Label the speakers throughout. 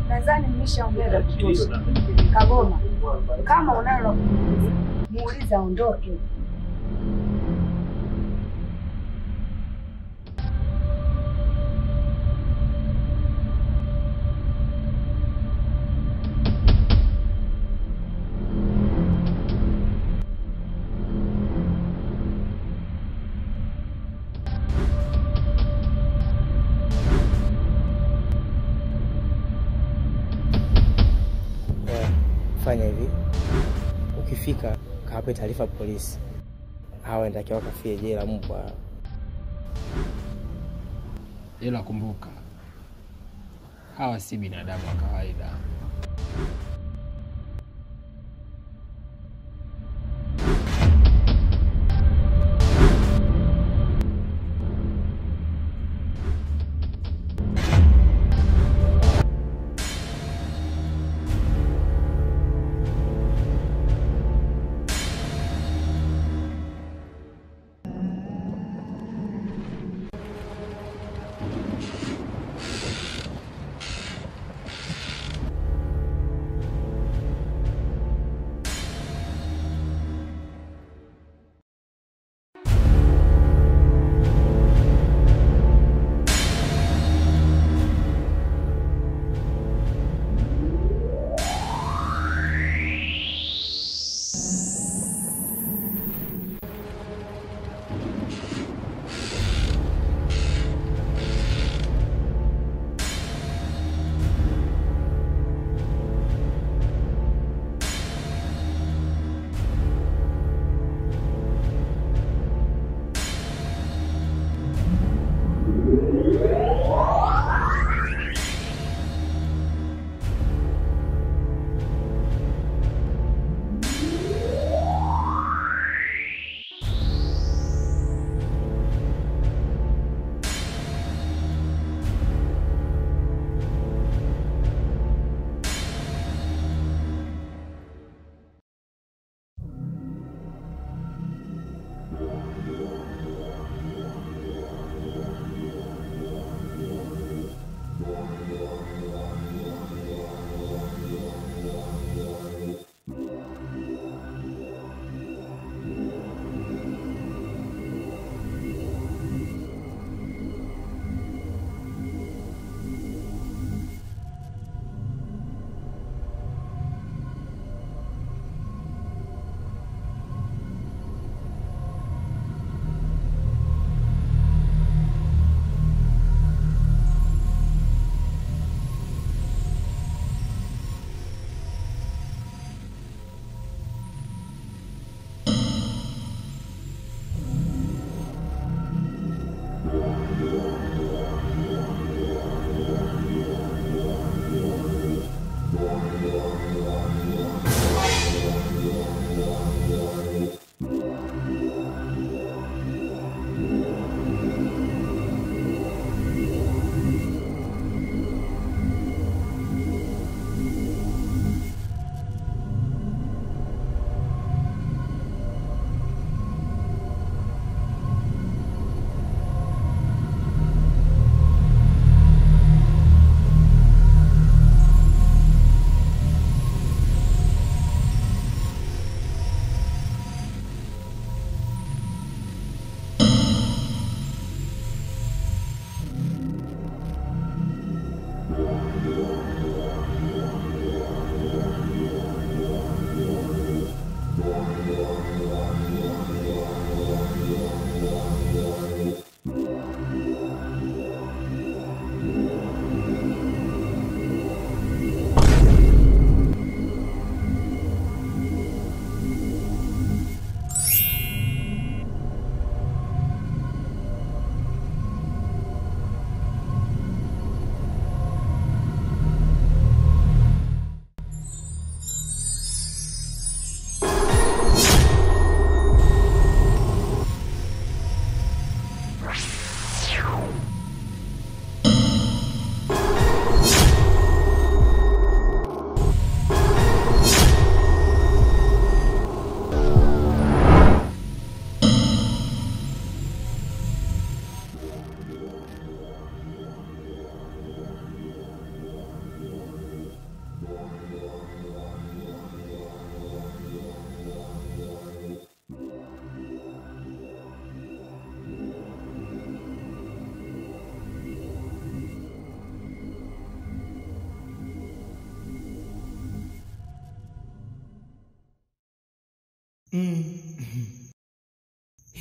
Speaker 1: Nadhani mmeshaongea vya kutosha. Kagoma, kama unalo la kumuuliza, muulize aondoke.
Speaker 2: Oya, fanya hivi, ukifika kawape taarifa polisi, hawa natakiwa kafie jela mbwa.
Speaker 3: Ila kumbuka, hawa si binadamu wa kawaida.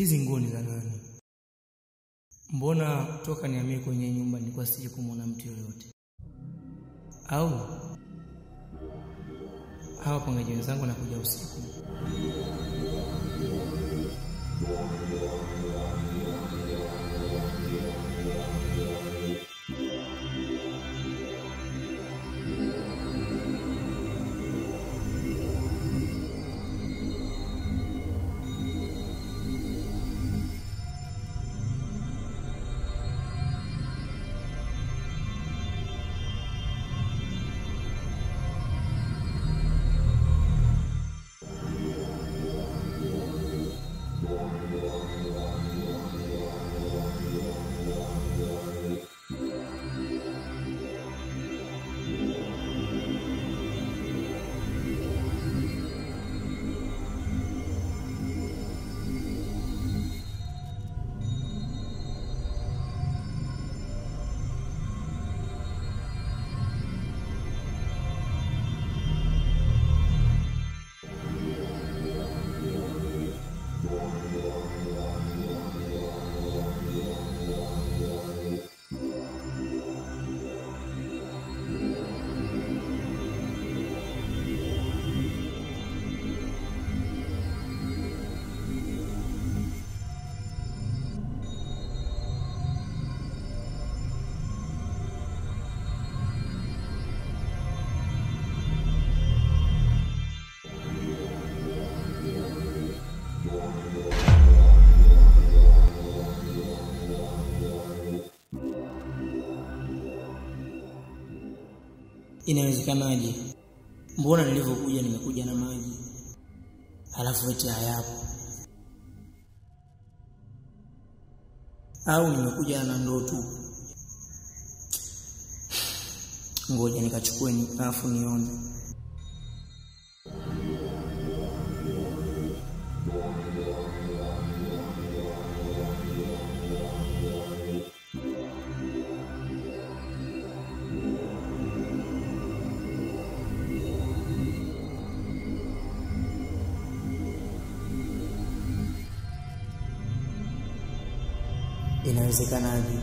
Speaker 2: hizi nguo ni za nani? Mbona toka nihamie kwenye nyumba nilikuwa sije kumwona mtu yoyote? Au hawa pangaji wenzangu nakuja usiku? Inawezekanaje? Mbona nilivyokuja nimekuja na maji halafu eti hayapo? Au nimekuja na ndoo tu? Ngoja nikachukue ni alafu nione. Inawezekanaje?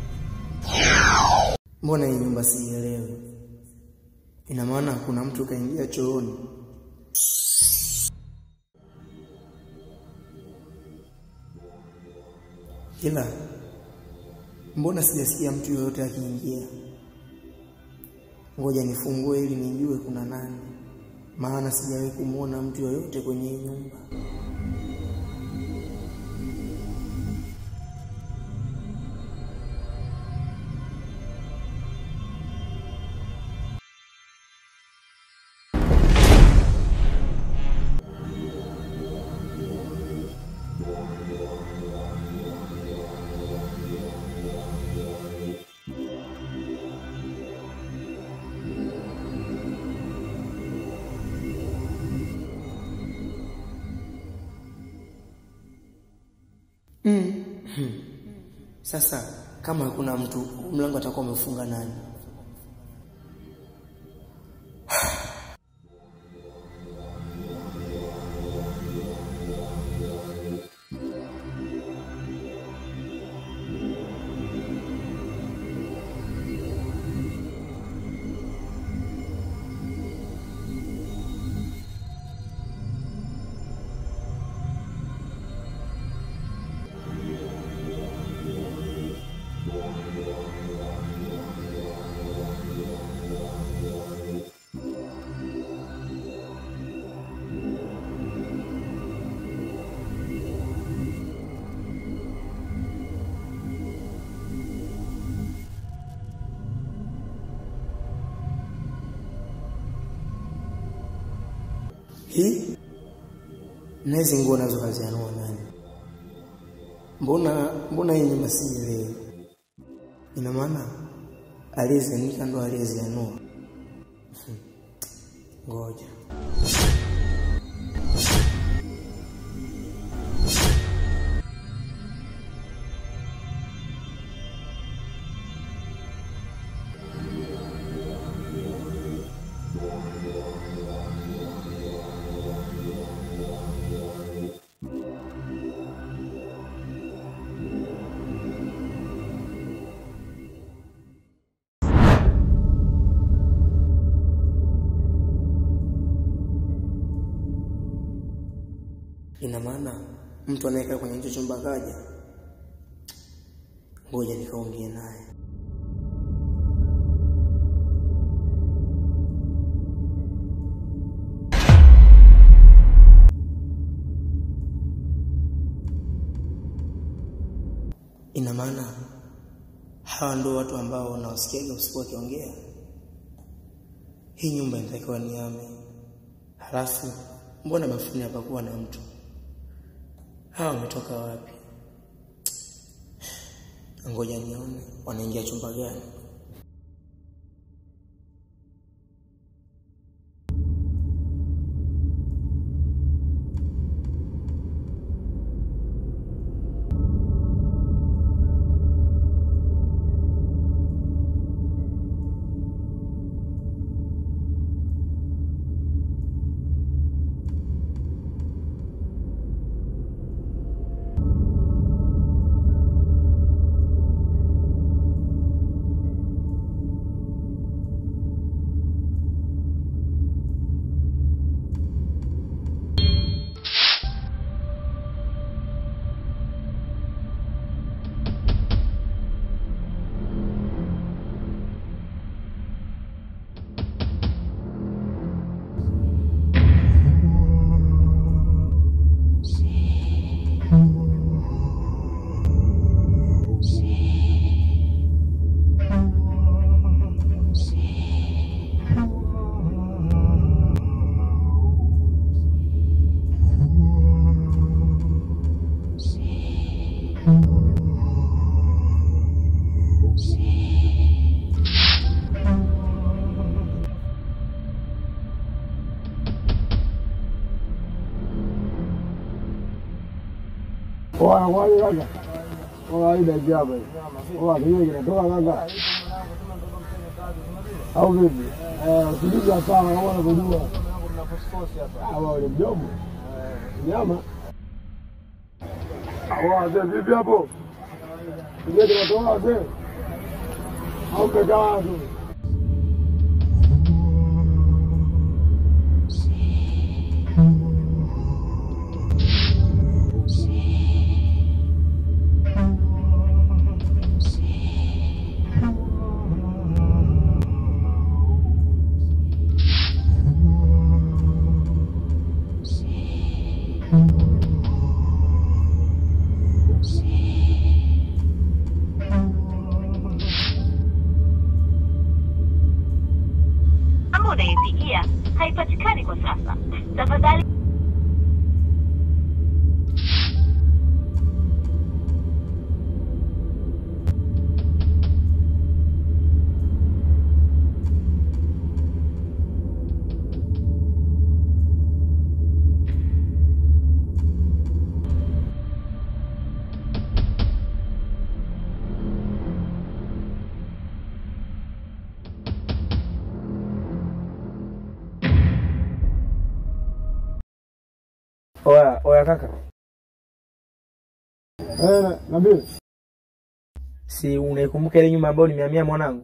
Speaker 2: Mbona hii nyumba siielewi? Ina maana kuna mtu kaingia chooni? Ila mbona sijasikia mtu yoyote akiingia? Ngoja nifungue ili nijue kuna nani, maana sijawahi kumwona mtu yoyote kwenye hii nyumba. Mm. Sasa kama hakuna mtu, mlango atakuwa umefunga nani? Hii na hizi nguo nazo kazianua nani? Mbona mbona hii nyumba siielewi? Ina maana aliyezianika ndo aliyezianua? Ngoja maana mtu anayekaa kwenye hicho chumba kaja. Ngoja nikaongee naye. Ina maana hawa ndio watu ambao nawasikiaga usiku wakiongea. Hii nyumba inatakiwa niame. Halafu mbona bafuni hapakuwa na mtu? Hawa wametoka wapi? Ngoja nione wanaingia chumba gani.
Speaker 4: Oa, kwani kaka? Oa, hii daiki hapa hii. Oa, kinywa kinatoka kaka. Au vipi? Eh, usijuza sana kama unavyojua. Hawa ule mdomo. Nyama. Oa, wazee vipi hapo? Kinywa kinatoka wazee? Au mmekaa tu?
Speaker 5: namba unayepigia haipatikani kwa sasa. Tafadhali
Speaker 4: Oya, oya kaka. Eh, na- nabii.
Speaker 2: Si unaikumbuka ile nyumba ambayo nimehamia mwanangu?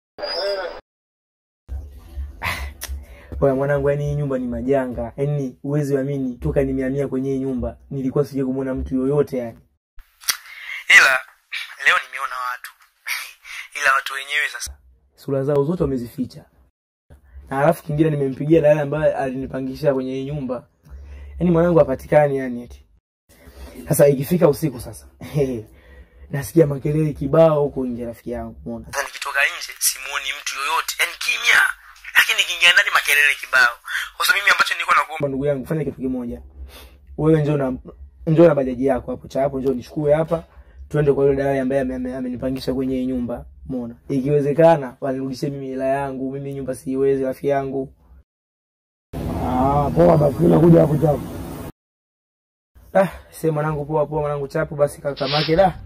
Speaker 2: Oya mwanangu, yani hii nyumba ni majanga, yani uwezi amini, toka nimehamia kwenye hii nyumba nilikuwa sija kumwona mtu yoyote yani, ila leo nimeona watu ila watu wenyewe sasa sura zao zote wamezificha, na alafu kingine nimempigia dalali ambaye alinipangisha kwenye hii nyumba, yani mwanangu hapatikani yani eti. Sasa ikifika usiku sasa nasikia makelele kibao huko nje, rafiki yangu, umeona. Sasa nikitoka nje simuoni mtu yoyote, yani kimya, lakini nikiingia ndani makelele kibao. Sasa mimi ambacho nilikuwa nakuomba ndugu yangu, fanya kitu kimoja, wewe njoo na njoo na bajaji yako hapo cha hapo, njoo nichukue hapa, twende kwa yule dalali ambaye ame- ame- amenipangisha kwenye hii nyumba, umeona. Ikiwezekana wanirudishie mimi hela yangu, mimi nyumba siiwezi, rafiki yangu.
Speaker 4: Ah, poa basi nakuja hapo chapo.
Speaker 2: Ah, sema mwanangu, poa poa mwanangu, chapu basi kakamake da.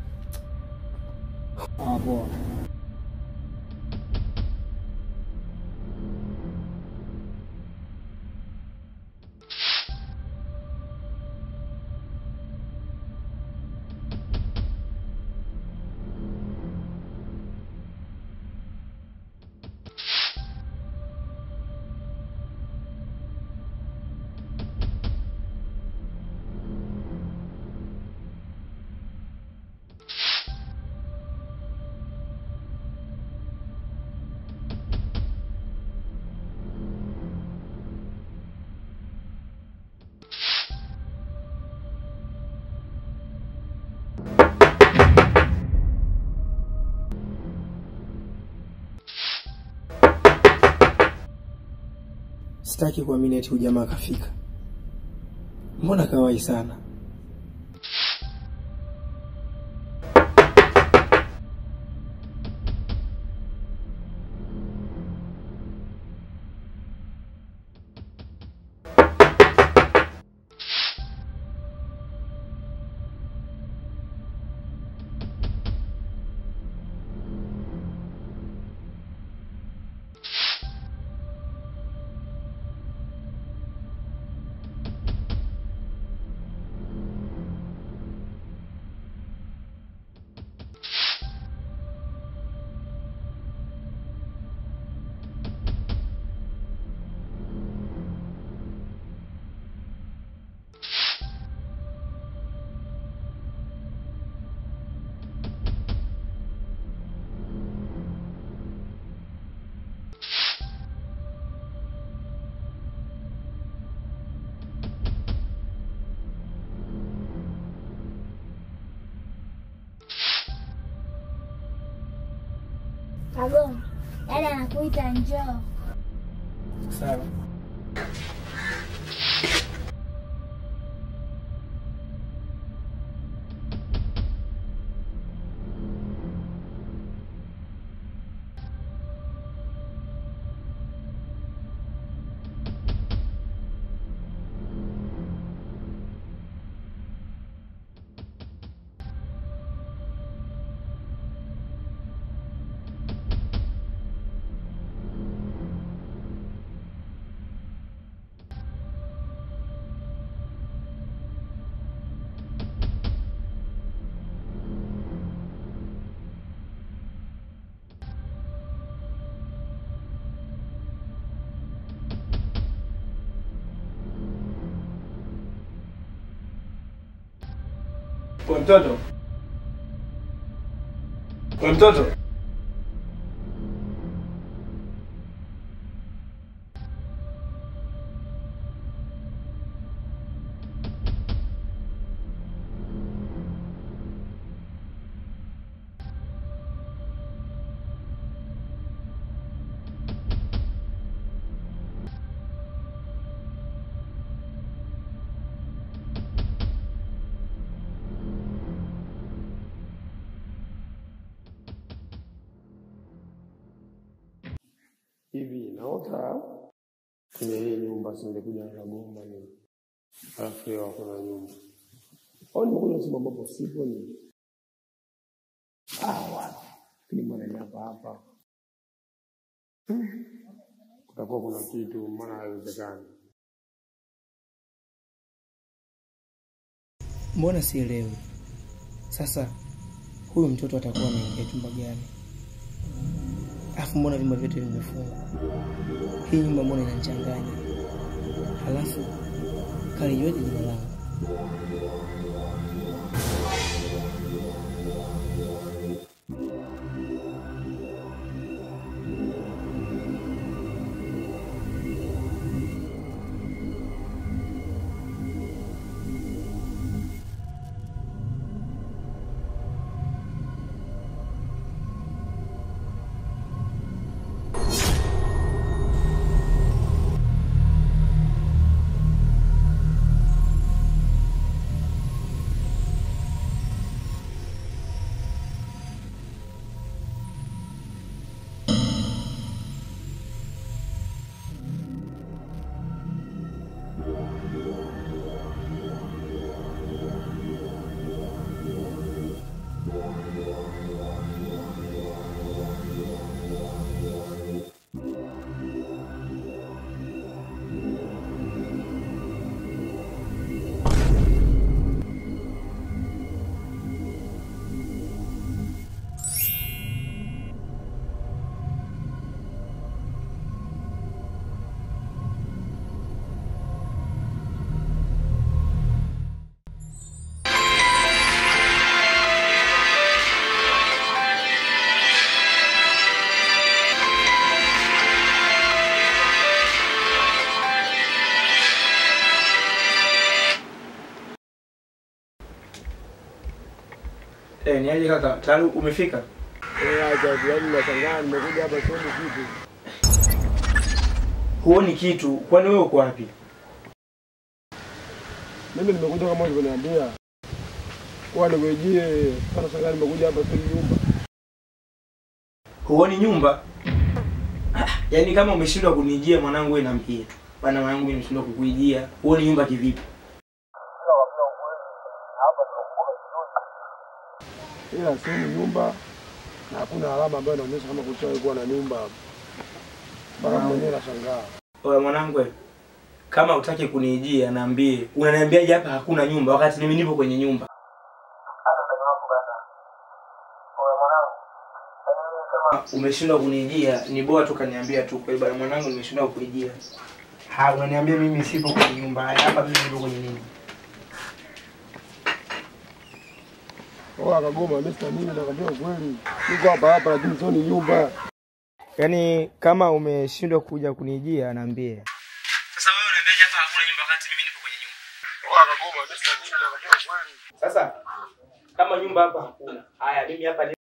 Speaker 4: Ah, poa.
Speaker 2: Sitaki kuamini eti ujamaa kafika. Mbona kawai sana?
Speaker 6: Kagoma, dada anakuita njoo.
Speaker 2: Sawa.
Speaker 4: Kwa mtoto. Kwa mtoto.
Speaker 7: hivi naota kwenye hii nyumba singekuja na Kagoma ni alafu leo hakuna nyumba au nimekuja sehemu ambapo sipo ni ah, wapi lakini mbona ni hapa hapa Hmm. kutakuwa kuna kitu maana haiwezekani
Speaker 2: Mbona sielewi? Sasa huyu mtoto atakuwa ameingia chumba gani? Alafu mbona vyumba vyote vimefungwa? Hii nyumba mbona inanichanganya? Halafu kalijuaje jina langu?
Speaker 8: Eh, ni aje kaka? Tayari umefika?
Speaker 7: Eh, acha tu, yaani nashangaa nimekuja hapa sioni kitu.
Speaker 2: huoni kitu. Kwani wewe uko wapi?
Speaker 7: Mimi nimekuja kama ulivyoniambia, kuwa nikujie sana shangaa, nimekuja hapa tu nyumba.
Speaker 2: Huoni nyumba? Ah, Yaani kama umeshindwa kunijia mwanangu, wewe niambie tu. Bana mwanangu, mimi nimeshindwa kukuijia. Huoni nyumba kivipi?
Speaker 7: ila sehemu nyumba na hakuna alama ambayo inaonyesha kama kushawahi kuwa na nyumba hapa. Mpaka mwenyewe nashangaa.
Speaker 2: Oya mwanangu, wewe, kama utaki kunijia naambie. Unaniambiaje hapa hakuna nyumba wakati mimi nipo kwenye nyumba? Kama umeshindwa kunijia ni bora tu kaniambia tu kwa bwana mwanangu nimeshindwa kuijia. Ha, unaniambia mimi sipo kwenye nyumba. Haya, Hapa mimi nipo kwenye nini?
Speaker 7: Oa Kagoma, mimi sina nini, nakwambia ukweli. Niko hapa hapa lakini sio ni nyumba.
Speaker 2: Yaani kama umeshindwa kuja kunijia naambie. Sasa wewe unaniambiaje hapa hakuna nyumba wakati mimi nipo kwenye nyumba?
Speaker 7: Oa Kagoma, mimi sina nini, nakwambia ukweli.
Speaker 2: Sasa kama nyumba hapa hakuna. Haya, mimi hapa ni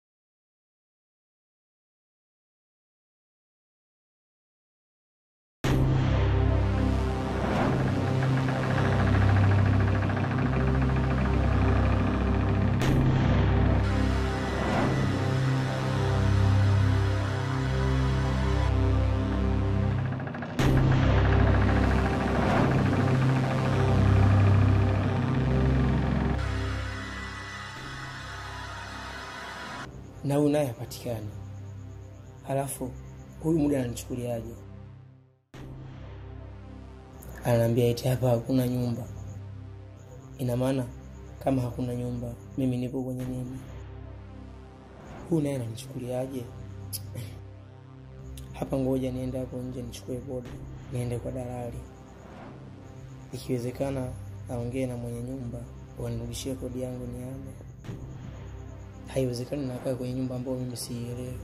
Speaker 2: na huyu naye hapatikani. Halafu huyu muda ananichukuliaje? Ananiambia eti hapa hakuna nyumba. Ina maana kama hakuna nyumba, mimi nipo kwenye nini? Huyu naye ananichukuliaje? Hapa ngoja niende hapo nje nichukue boda, niende kwa dalali, ikiwezekana aongee na mwenye nyumba wanirudishie kodi yangu niame. Haiwezekani nakaa kwenye nyumba ambayo mimi siielewi.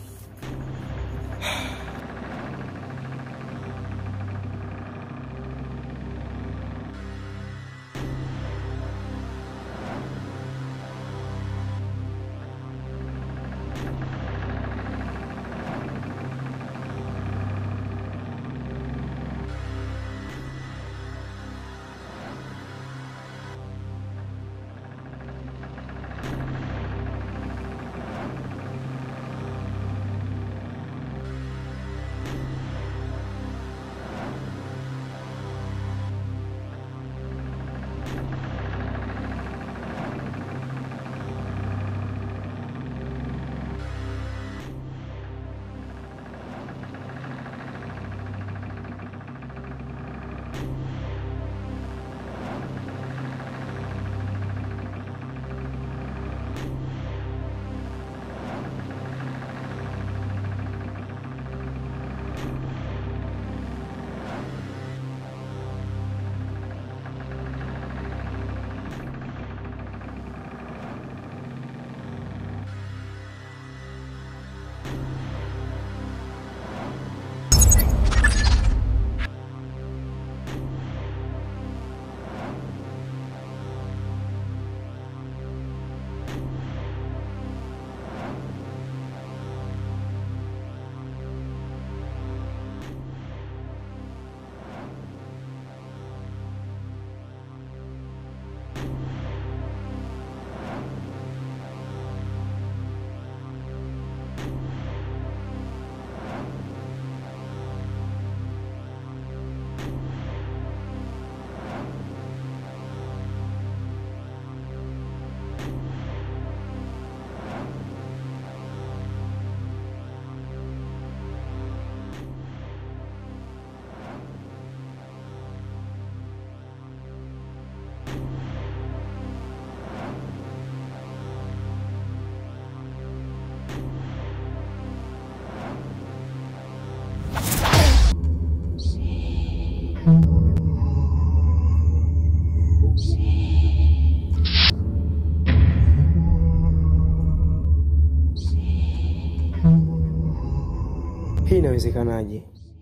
Speaker 2: Hii inawezekanaje?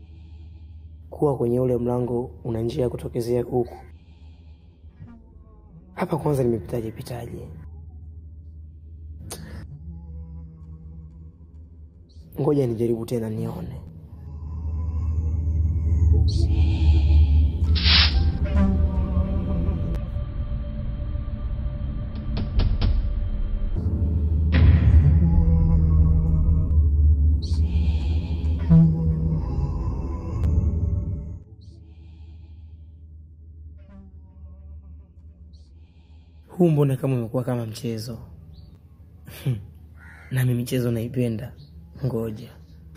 Speaker 2: Kuwa kwenye ule mlango una njia ya kutokezea huku. Hapa kwanza nimepitaje pitaje? Ngoja nijaribu tena nione. Huu mbona kama umekuwa kama mchezo? Nami michezo naipenda. Ngoja.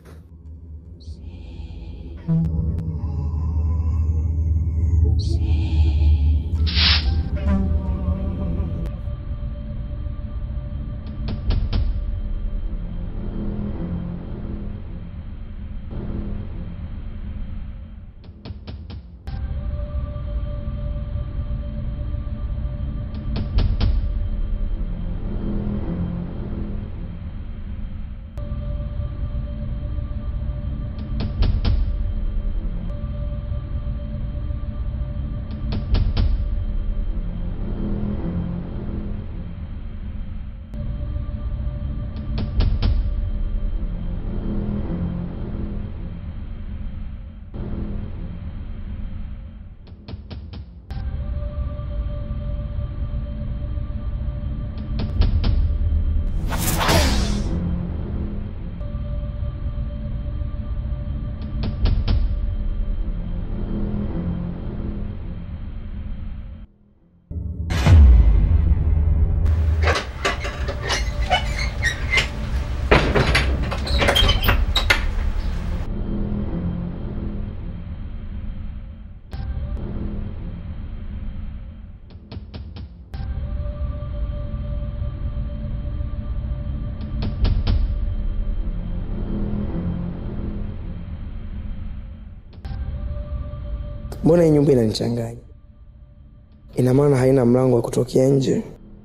Speaker 9: Mbona hii nyumba inanichanganya? Ina maana haina mlango wa kutokea nje,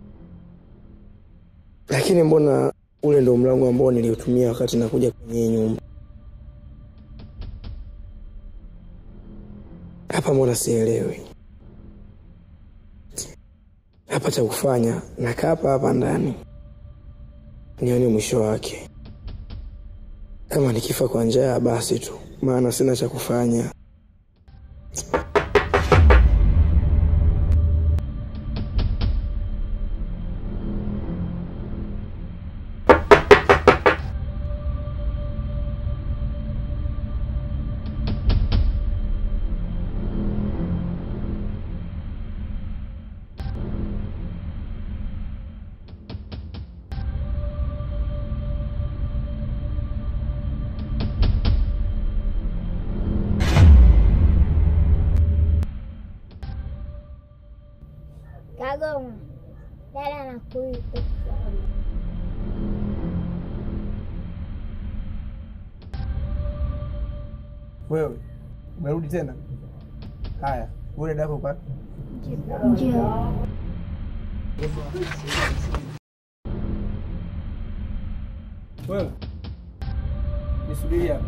Speaker 9: lakini mbona ule ndo mlango ambao niliutumia wakati nakuja kwenye hii nyumba? Hapa mbona sielewi? Hapa cha kufanya, nakaa hapa hapa ndani nione mwisho wake. Kama nikifa kwa njaa basi tu, maana sina cha kufanya.
Speaker 6: Kagoma, dada anakuita.
Speaker 2: Wewe umerudi tena? Haya, ule dako kwa
Speaker 6: Njoo.
Speaker 2: wewe nisubiri hapa.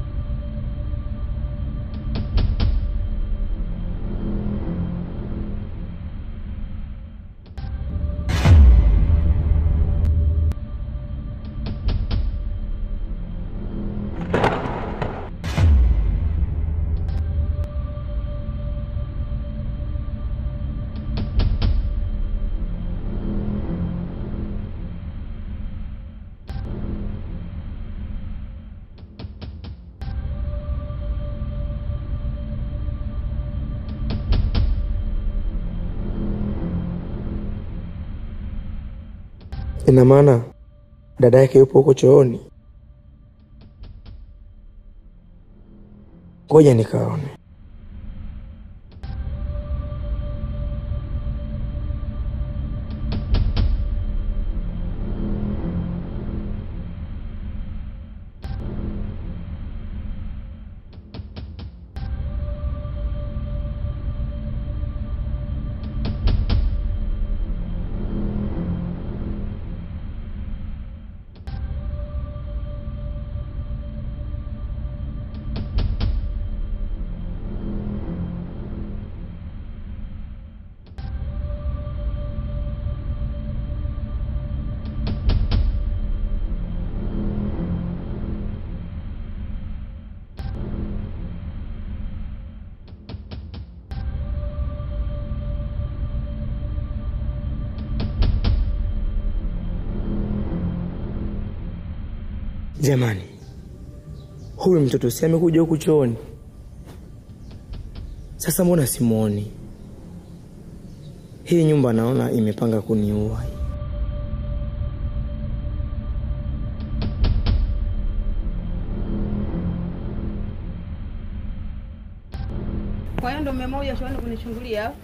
Speaker 9: Ina maana dada yake yupo huko chooni? Ngoja nikaone. Jamani, huyu mtoto si amekuja huku chooni? Sasa mbona simwoni? Hii nyumba naona imepanga kuniua.
Speaker 10: Kwa hiyo ndo mmekuja shuleni kunichungulia au?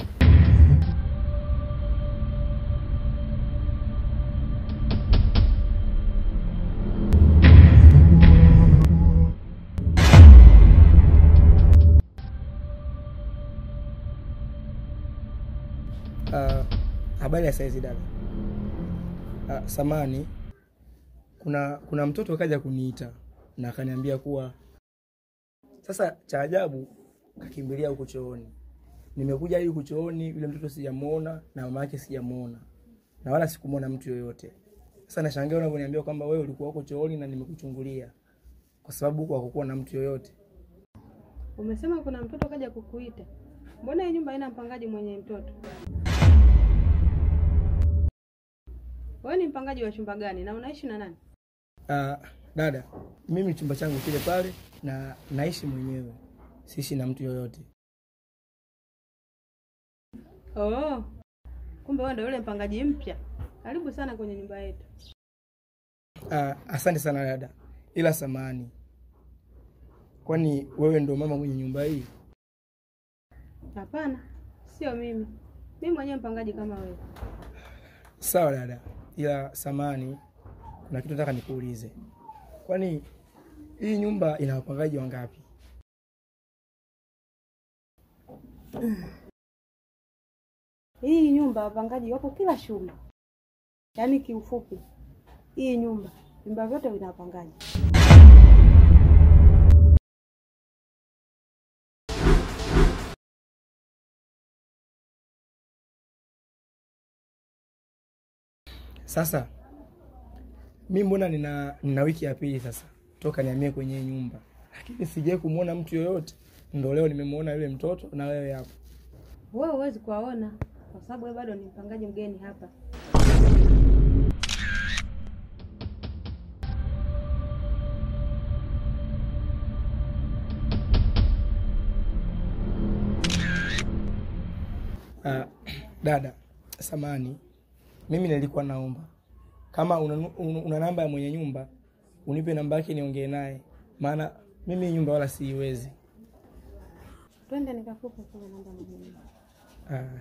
Speaker 2: Ah, habari ya saizi dada. Uh, samani kuna kuna mtoto kaja kuniita na akaniambia kuwa sasa cha ajabu kakimbilia huku chooni. Nimekuja hadi huku chooni, yule mtoto sijamuona na mama yake sijamuona na wala sikumuona mtu yoyote. Sasa nashangaa unavyoniambia kwamba wewe ulikuwa huko chooni na nimekuchungulia, kwa sababu huko hakukuwa na mtu yoyote.
Speaker 10: Umesema kuna mtoto kaja kukuita. Mbona hii nyumba haina mpangaji mwenye mtoto? Wewe ni mpangaji wa chumba gani na unaishi na nani?
Speaker 2: Uh, dada, mimi chumba changu kile pale na naishi mwenyewe, siishi na mtu yoyote.
Speaker 10: Oh. Kumbe wewe ndio yule mpangaji mpya. Karibu sana kwenye nyumba yetu.
Speaker 2: Uh, asante sana dada, ila samani, kwani wewe ndo mama mwenye nyumba hii?
Speaker 10: Hapana, sio mimi. Mimi mwenyewe mpangaji kama wewe.
Speaker 2: Sawa dada, ila samani, kuna kitu nataka nikuulize. Kwani hii nyumba ina wapangaji wangapi?
Speaker 10: Hii nyumba wapangaji wako kila shule. Yaani kiufupi, hii nyumba vyumba vyote vina wapangaji.
Speaker 2: Sasa mi mbona nina, nina wiki ya pili sasa toka nihamie kwenye hii nyumba, lakini sijai kumwona mtu yoyote. Ndo leo nimemwona yule mtoto na wewe hapo.
Speaker 10: Wewe huwezi kuwaona kwa sababu wewe bado ni mpangaji mgeni hapa.
Speaker 2: Uh, dada, samani, mimi nilikuwa naomba kama una, una, una namba ya mwenye nyumba unipe namba yake niongee naye, maana mimi hii nyumba wala siiwezi.
Speaker 10: Twende nikakupe kule namba mwenyewe.
Speaker 2: Uh,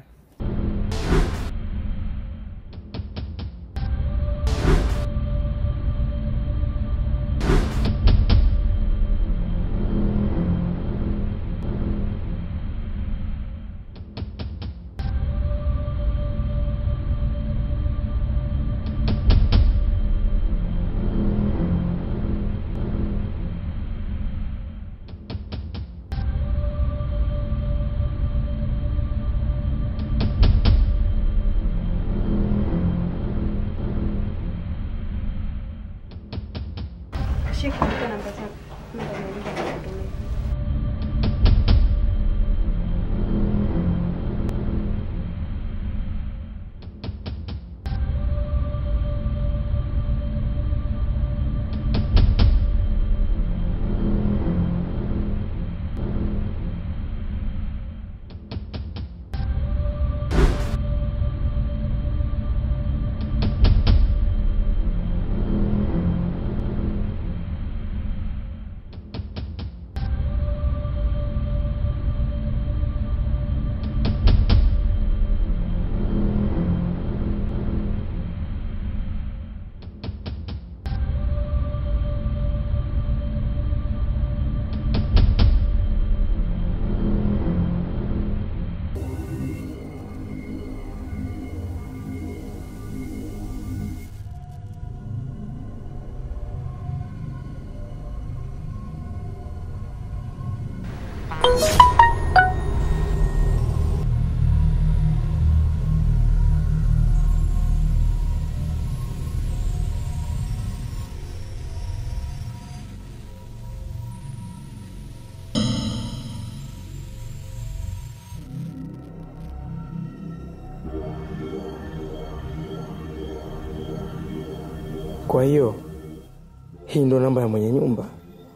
Speaker 10: Shika nipe namba zako. Namba niandike nikutumie.
Speaker 9: Kwa hiyo hii ndo namba ya mwenye nyumba.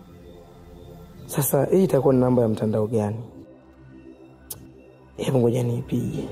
Speaker 9: Sasa hii itakuwa ni namba ya mtandao gani? Hebu ngoja niipige.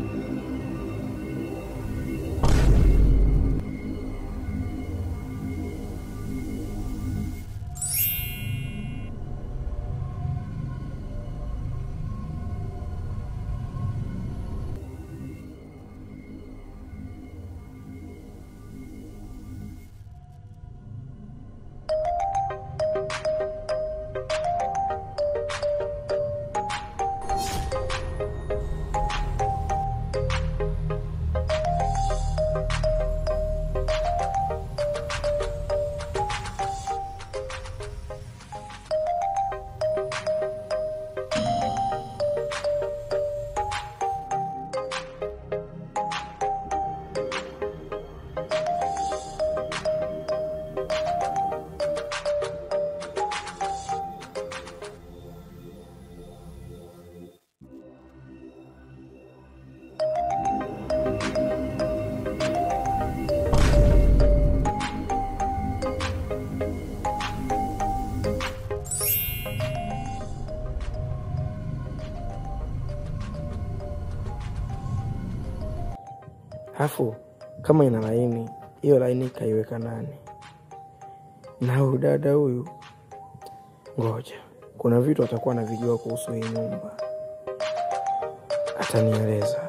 Speaker 9: Alafu kama ina laini, hiyo laini kaiweka nani? Na huyu dada huyu, ngoja, kuna vitu atakuwa anavijua kuhusu hii nyumba, atanieleza.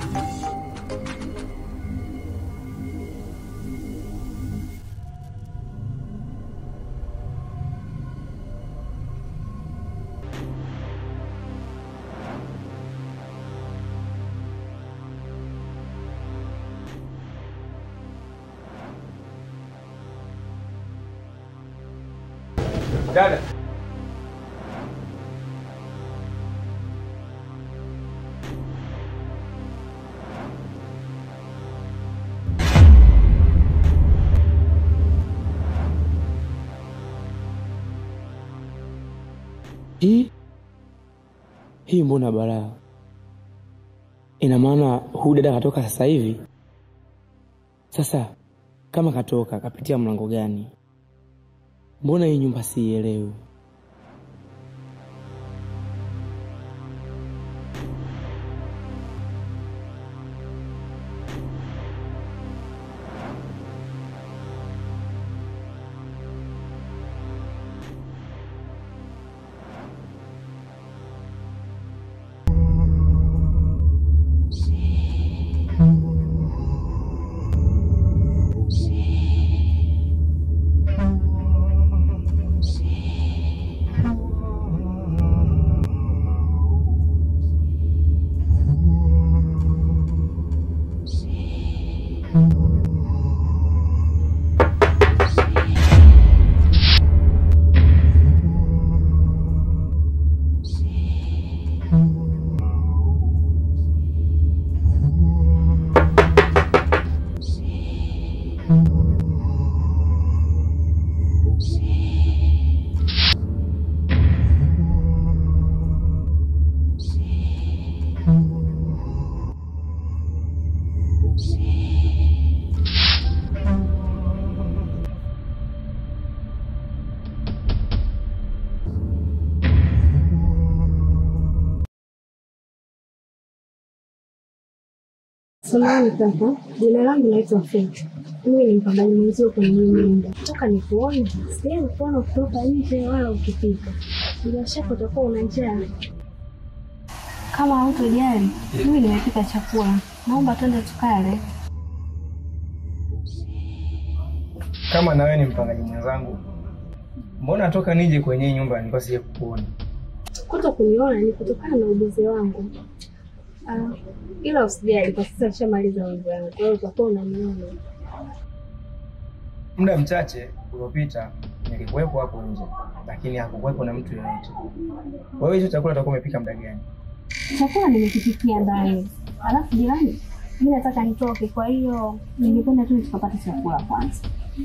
Speaker 8: Dada.
Speaker 9: Hii hii mbona balaa? Ina maana huyu dada katoka sasa hivi? Sasa kama katoka, kapitia mlango gani? Mbona hii nyumba siielewi?
Speaker 6: Samahani kaka, jina langu naitwa Feti. Mimi ni mpambani mwenzio kwenye hii nyumba. Toka nikuone, sijai kuona kutoka nje wala ukipika. Bila shaka utakuwa una njaa. Kama hautojali, mimi nimepika chakula. Naomba twende tukale.
Speaker 2: Kama nawe ni mpangaji mwenzangu, mbona toka nije kwenye hii nyumba nilikuwa sija kukuona?
Speaker 6: Kuto kuniona ni kutokana na ubizi wangu. Ah, ila usijali, kwa sasa nishamaliza mambo yangu, kwa hiyo utakuwa unaniona.
Speaker 2: Muda mchache uliopita nilikuwepo hapo nje, lakini hakukuwepo na mtu yoyote. Wewe hicho chakula utakuwa umepika muda gani?
Speaker 6: Chakula nimekipikia ndani, alafu jirani, mi nataka nitoke, kwa hiyo ningependa tu tukapata chakula kwanza.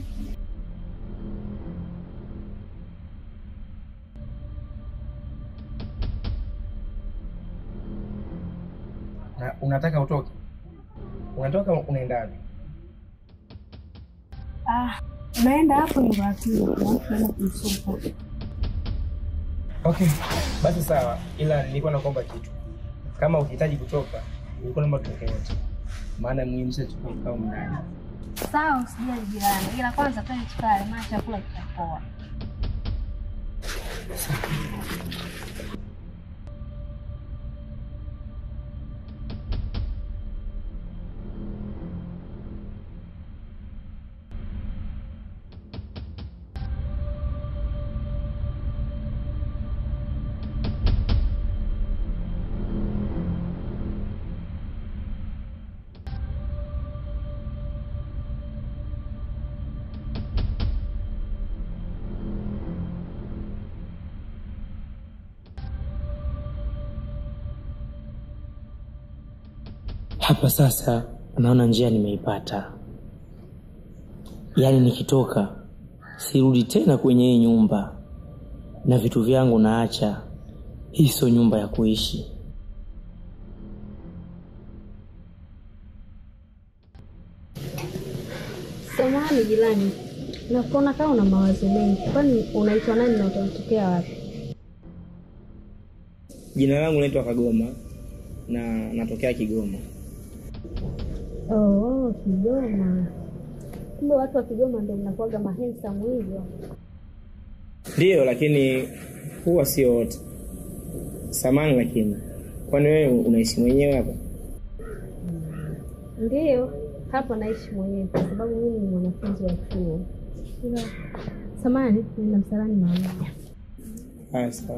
Speaker 2: Na unataka utoke? Unatoka unaenda wapi?
Speaker 6: Ah, Unaenda hapo nyumba ya pili, alafu unaenda kumsuka.
Speaker 2: Okay, basi sawa, ila nilikuwa nakuomba kitu. Kama ukihitaji kutoka, nilikuwa naomba tutoke wote, maana muhimu sasa tuko kikao ndani.
Speaker 6: Sawa, usijali jirani, ila kwanza twende tukale, maana chakula kitapoa.
Speaker 9: Hapa sasa naona njia nimeipata, yaani nikitoka sirudi tena kwenye hii nyumba na vitu vyangu naacha. Hii sio nyumba ya kuishi.
Speaker 6: Samahani jirani, nakuona kama una mawazo mengi. Kwani unaitwa nani na utatokea wapi?
Speaker 2: Jina langu naitwa Kagoma na natokea Kigoma.
Speaker 6: Oh, Kigoma. Kumbe watu wa Kigoma ndio mnakuwaga mahensamu hivyo.
Speaker 2: Ndiyo, lakini huwa sio wote. Samani, lakini kwani wewe unaishi mwenyewe hapa?
Speaker 6: Ndiyo, hapa naishi mwenyewe kwa sababu mimi ni mwanafunzi wa chuo. Ila samani, nina msalani maalum.
Speaker 2: Haya, sawa.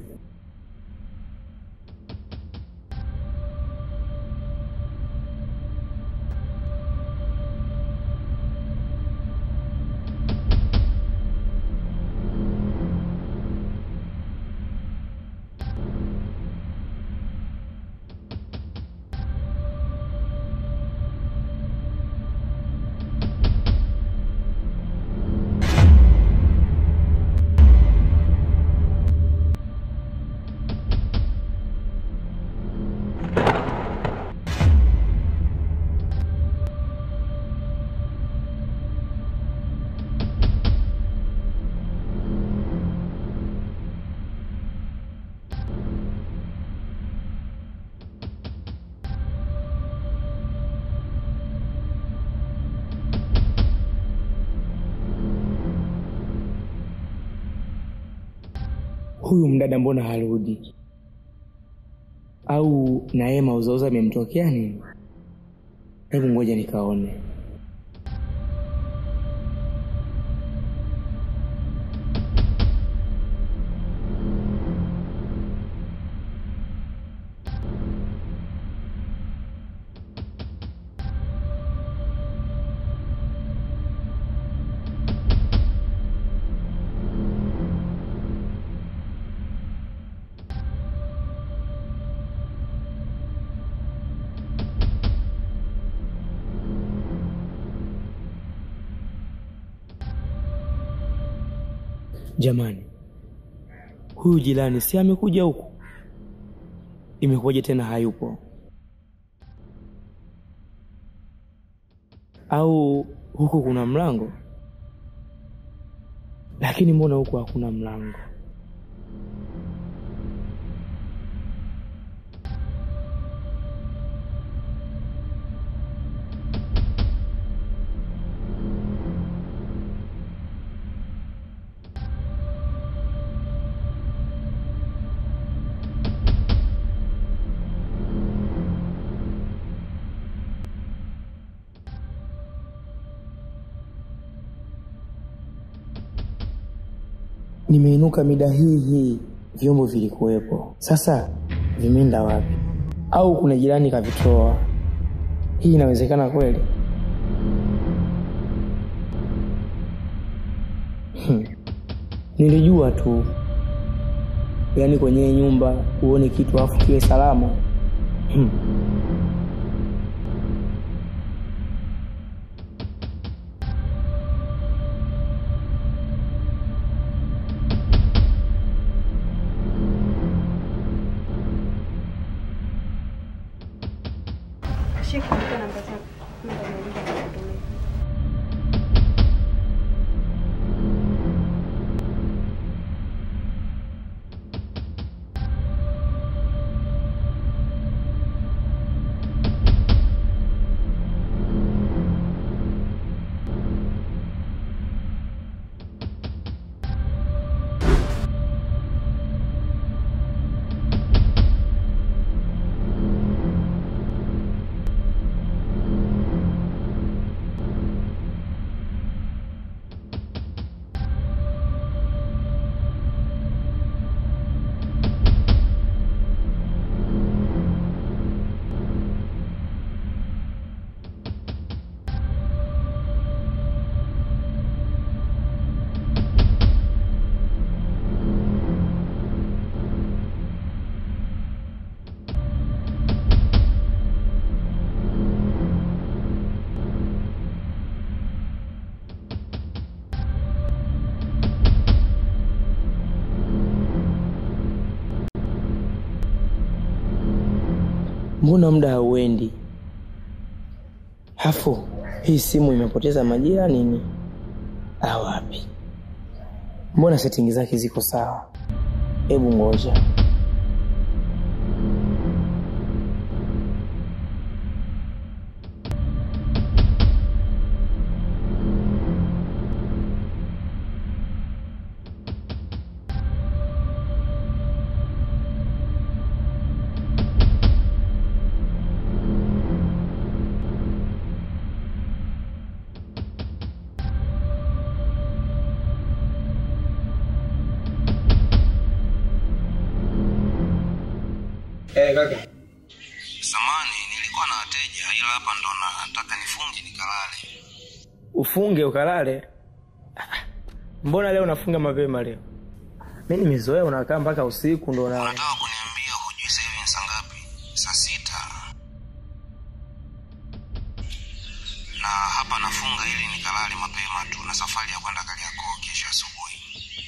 Speaker 9: Huyu mdada mbona harudi? Au na yeye mauzauza amemtokea nini? Hebu ngoja nikaone. Jamani, huyu jirani si amekuja huku? Imekuwaje tena hayupo? Au huku kuna mlango? Lakini mbona huku hakuna mlango? Nimeinuka mida hii hii, vyombo vilikuwepo. Sasa vimeenda wapi? Au kuna jirani kavitoa? Hii inawezekana kweli? Hmm. Nilijua tu, yaani kwenye hii nyumba uone kitu afu kiwe salama. Hmm.
Speaker 10: Shika namba zako. Namba niandike nikutumie.
Speaker 9: mbona muda hauendi? Hafu hii simu imepoteza majira nini? Ah, wapi? Mbona setting zake ziko sawa? Hebu ngoja.
Speaker 2: Eh, kaka.
Speaker 11: Samani, nilikuwa na wateja ila hapa ndo nataka nifunge nikalale.
Speaker 2: Ufunge ukalale? Ah, Mbona leo unafunga mapema leo? Mimi nimezoea unakaa mpaka usiku ndo na
Speaker 11: Unataka kuniambia hujui sasa hivi ni saa ngapi? Saa sita. Na hapa nafunga ili nikalale mapema tu na safari ya kwenda Kariakoo kesho asubuhi.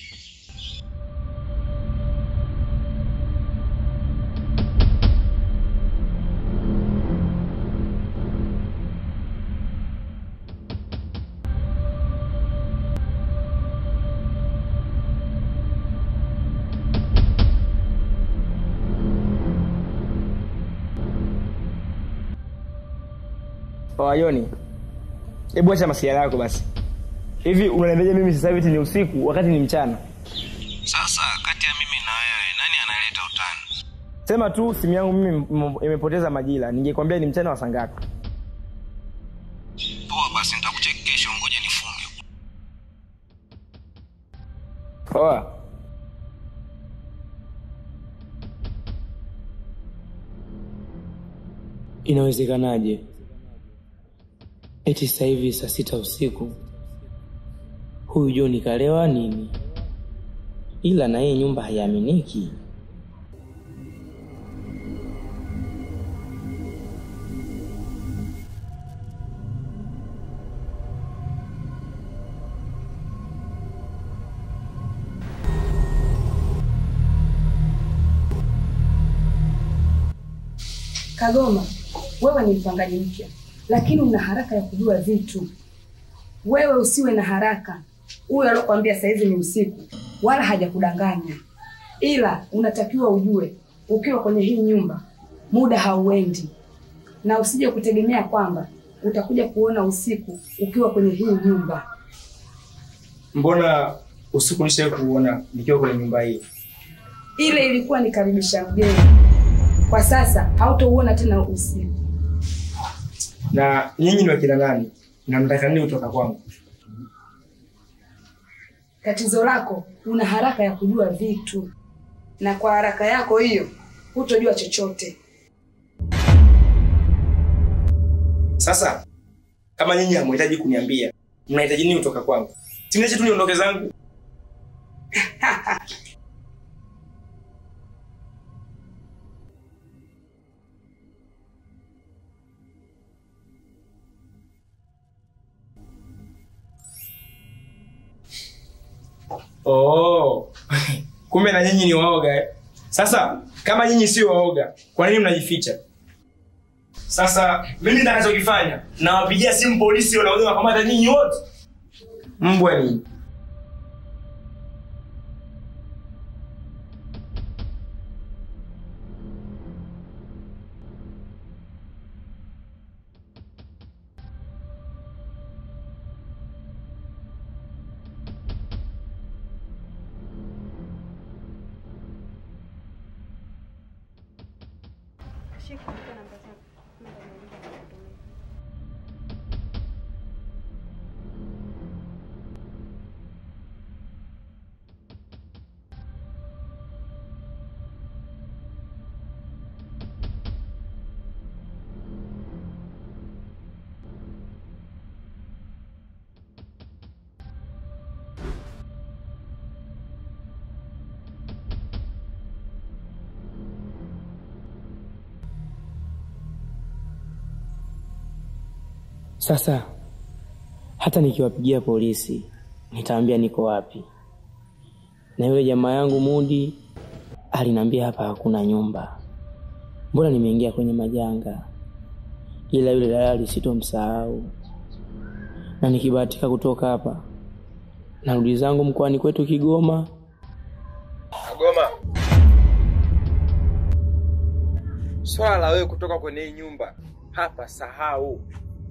Speaker 2: Wayoni. Hebu acha masiala yako basi. Hivi unaniambia mimi sasa hivi ni usiku wakati ni mchana?
Speaker 11: Sasa kati ya mimi na wewe nani analeta utani?
Speaker 2: Sema tu simu yangu mimi m- imepoteza majira. Ningekwambia ni mchana wa saa ngapi?
Speaker 11: Poa basi nitakucheki kesho ngoja nifunge.
Speaker 2: Poa.
Speaker 9: Inawezekanaje? Eti sasa hivi saa sita usiku huyu John kalewa nini? Ila na yeye nyumba haiaminiki.
Speaker 1: Kagoma, wewe ni mpangaji mpya, lakini una haraka ya kujua vitu. Wewe usiwe na haraka. Huyo alokuambia saizi ni usiku, wala hajakudanganya, ila unatakiwa ujue, ukiwa kwenye hii nyumba muda hauendi, na usije kutegemea kwamba utakuja kuona usiku ukiwa kwenye hii nyumba.
Speaker 2: Mbona usiku nishawahi kuona nikiwa kwenye nyumba hii?
Speaker 1: Ile ilikuwa ni karibisha mgeni, kwa sasa hautouona tena usiku.
Speaker 2: Na nyinyi ni wakina nani? Na mtaka nini kutoka kwangu?
Speaker 1: Tatizo lako una haraka ya kujua vitu, na kwa haraka yako hiyo hutojua chochote.
Speaker 2: Sasa kama nyinyi hamhitaji kuniambia, mnahitaji nini kutoka kwangu? Siniache tu niondoke zangu. Oh. Kumbe na nyinyi ni waoga eh? Sasa kama nyinyi sio waoga, kwa nini mnajificha? Sasa mimi nitakachokifanya, nawapigia simu polisi wanakuja wakamata nyinyi wote. Mbwa ni
Speaker 9: Sasa hata nikiwapigia polisi nitaambia niko wapi? Na yule jamaa yangu Mudi aliniambia hapa hakuna nyumba. mbona nimeingia kwenye majanga, ila yule dalali sitomsahau, na nikibahatika kutoka hapa narudi zangu mkoani kwetu Kigoma.
Speaker 8: Kagoma, swala la wewe kutoka kwenye hii nyumba hapa sahau.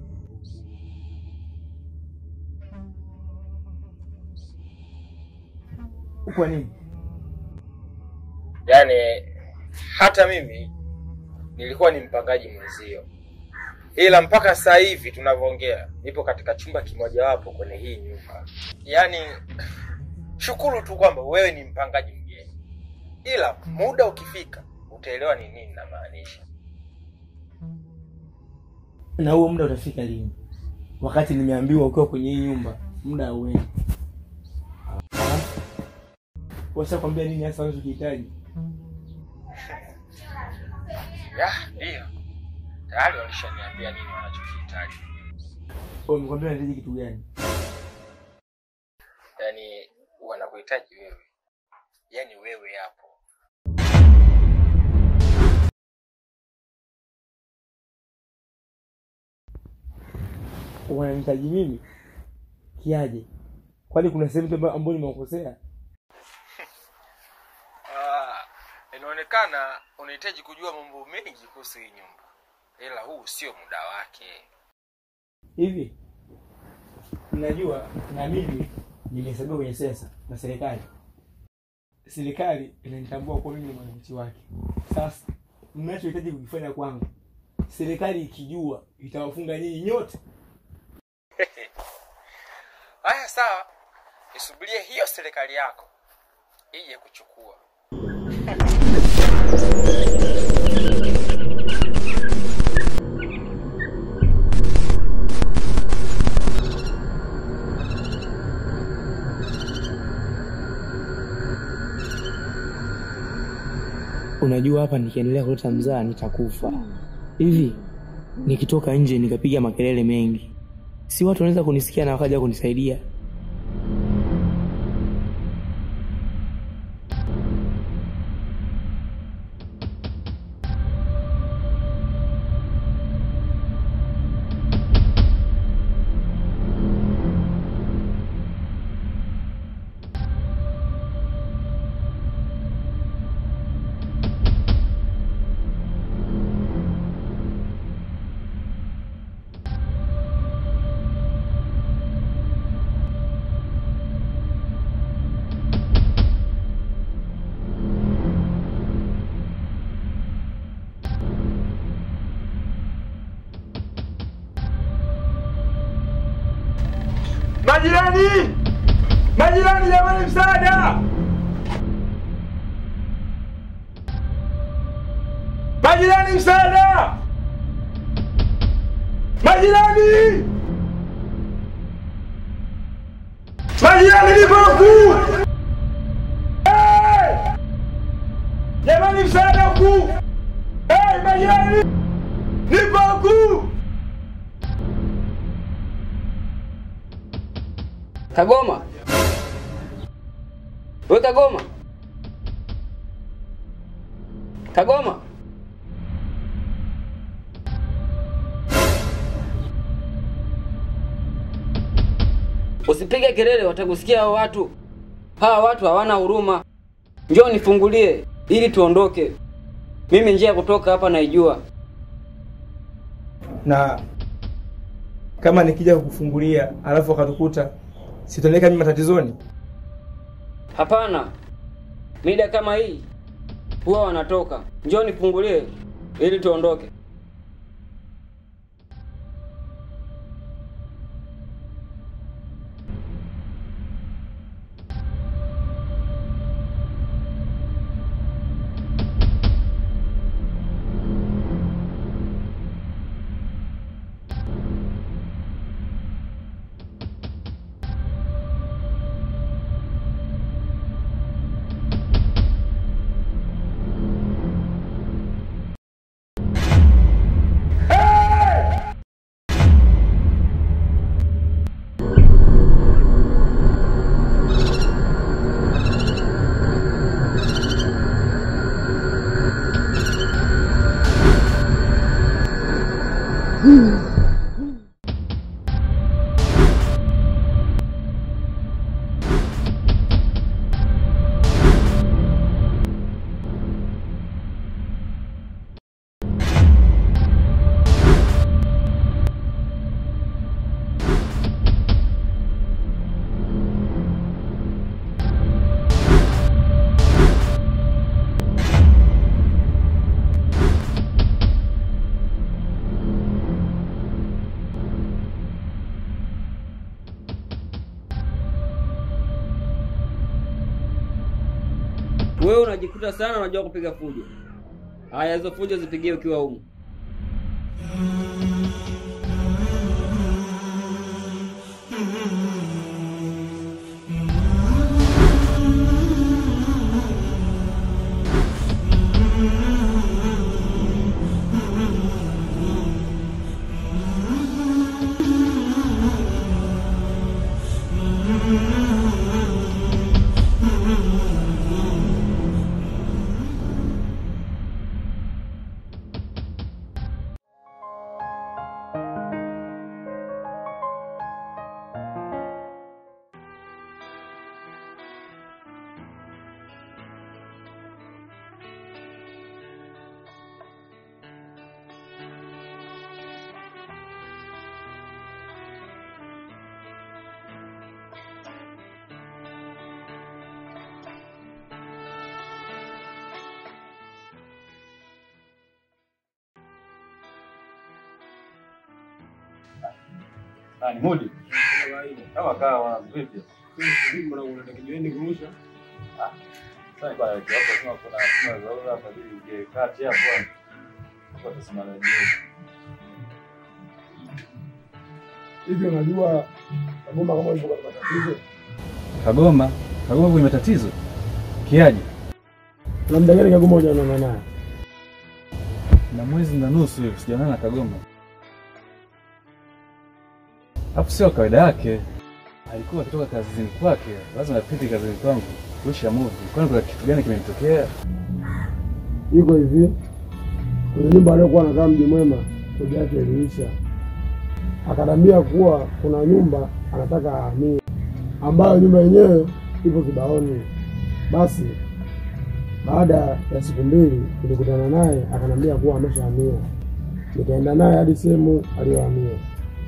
Speaker 2: Kwa nini?
Speaker 8: Yaani hata mimi nilikuwa ni mpangaji mwenzio, ila mpaka sasa hivi tunavyoongea nipo katika chumba kimojawapo kwenye hii nyumba. Yaani shukuru tu kwamba wewe ni mpangaji mgeni, ila muda ukifika utaelewa ni nini namaanisha.
Speaker 2: Na huo muda utafika lini? Wakati nimeambiwa ukiwa kwenye hii nyumba muda hauendi. Washakwambia nini hasa unachokihitaji?
Speaker 8: Ya, ndio tayari walishaniambia nini wanachokihitaji.
Speaker 2: Wamekwambia unahitaji kitu gani?
Speaker 8: Yaani wanakuhitaji wewe, yaani wewe hapo
Speaker 2: Wananihitaji mimi kiaje? Kwani kuna sehemu tu ambayo nimekosea?
Speaker 8: Ah, inaonekana unahitaji kujua mambo mengi kuhusu hii nyumba, ila huu sio muda wake.
Speaker 2: Hivi najua na mimi nimehesabiwa kwenye sensa na serikali. Serikali inanitambua kuwa mimi ni mwananchi wake. Sasa mnachohitaji kukifanya kwangu, serikali ikijua itawafunga nyinyi nyote.
Speaker 8: Haya, sawa, isubirie hiyo serikali yako ije kuchukua.
Speaker 9: Unajua, hapa nikiendelea kuleta mzaa nitakufa. Hivi nikitoka nje nikapiga makelele mengi, si watu wanaweza kunisikia na wakaja kunisaidia?
Speaker 4: Majirani! Majirani jamani msaada! Majirani msaada! Majirani! Majirani nipo huku! Hey! Jamani msaada huku! Hey, majirani! Nipo huku!
Speaker 12: Kagoma, we Kagoma, Kagoma, usipige kelele, watakusikia hao watu. Hawa watu hawana huruma. Njoo nifungulie ili tuondoke. Mimi njia ya kutoka hapa naijua.
Speaker 2: Na kama nikija kukufungulia alafu wakatukuta sitaoneka mimi matatizoni?
Speaker 12: Hapana, mida kama hii huwa wanatoka. Njoo nifungulie ili tuondoke. Wewe unajikuta sana unajua kupiga fujo. Haya, hizo fujo zipigie ukiwa humu.
Speaker 13: Nani Mudi? Kama kawa vipi?
Speaker 7: Mbona unaenda kijiweni kurusha?
Speaker 13: Sasa kwa hapo kama kuna kuna dharura hapa ili uje kati hapo bwana. Kwa tusimama jioni.
Speaker 7: Hivi unajua Kagoma kama yuko katika tatizo?
Speaker 13: Kagoma, Kagoma kwenye matatizo. Kiaje?
Speaker 7: Na muda gani Kagoma hujaonana naye?
Speaker 13: Na mwezi na nusu hivi sijaonana na Kagoma. Hapo sio kawaida yake. Alikuwa akitoka kazini kwake, lazima apite kazini kwangu kurusha movie. Kwani kuna kitu gani kimemtokea?
Speaker 7: Iko hivi, kwenye nyumba aliyokuwa anakaa Mji Mwema, kodi yake iliisha. Akaniambia kuwa kuna nyumba anataka ahamie, ambayo nyumba yenyewe ipo Kibaoni. Basi baada ya siku mbili tulikutana naye, akaniambia kuwa ameshahamia. Nikaenda naye hadi sehemu aliyohamia.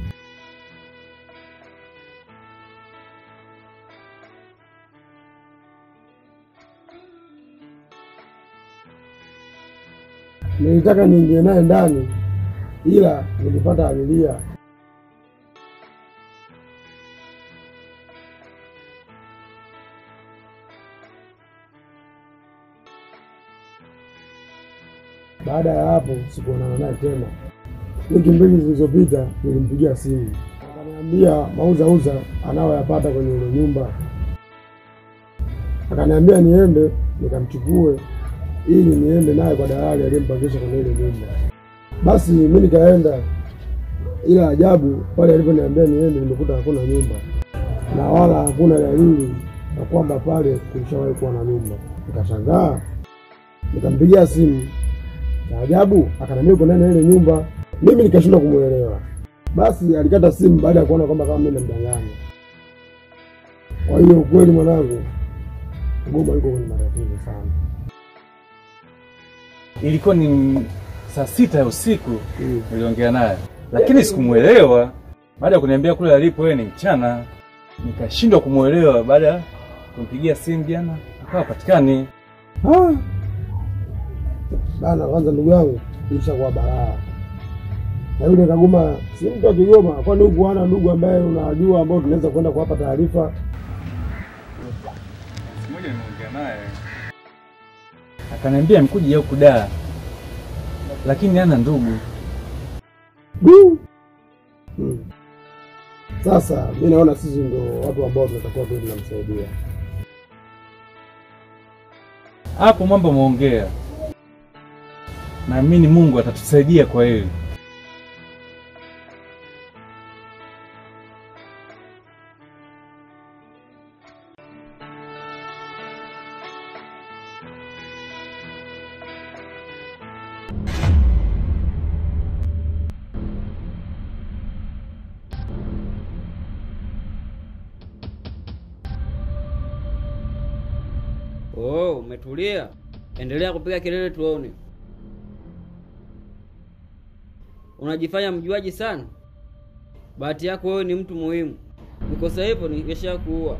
Speaker 7: Nilitaka niingie naye ndani, ila nilipata abiria. Baada ya hapo sikuonana naye tena. Wiki mbili zilizopita nilimpigia simu, akaniambia mauzauza anayoyapata kwenye ile nyumba. Akaniambia niende nikamchukue ili niende naye kwa dalali aliyempangisha kwenye ile nyumba. Basi mi nikaenda, ila ajabu pale aliponiambia niende, nimekuta hakuna nyumba na wala hakuna dalili ya kwamba pale kulishawahi kuwa na nyumba. Nikashangaa, nikampigia simu, cha ajabu akaniambia uko ndani ya ile nyumba. Mimi nikashindwa kumwelewa. Basi alikata simu baada ya kuona kwamba kama mimi namdanganya. Kwa hiyo ukweli, mwanangu, Kagoma yuko kwenye matatizo sana.
Speaker 13: Ilikuwa ni saa sita ya usiku niliongea naye, lakini sikumwelewa. Baada ya kuniambia kule alipo yeye ni mchana, nikashindwa kumwelewa. Baada ya kumpigia simu jana, akawa patikani.
Speaker 7: Ah. Bana, kwanza ndugu yangu, ilishakuwa balaa. Na yule Kagoma si mtu wa Kigoma, kwani huku hana ndugu ambaye unajua ambao tunaweza kwenda kuwapa taarifa?
Speaker 13: Siku moja nimeongea naye, akaniambia mkuja huku Dar, lakini hana ndugu.
Speaker 7: Du. Hmm. Sasa mi naona sisi ndo watu ambao tunatakiwa tu tunamsaidia.
Speaker 13: Hapo mambo umeongea, naamini Mungu atatusaidia kwa hili.
Speaker 12: Oh, umetulia. Endelea kupiga kelele tuone. Unajifanya mjuaji sana. Bahati yako wewe ni mtu muhimu. Nikosa hivyo ningesha kuua.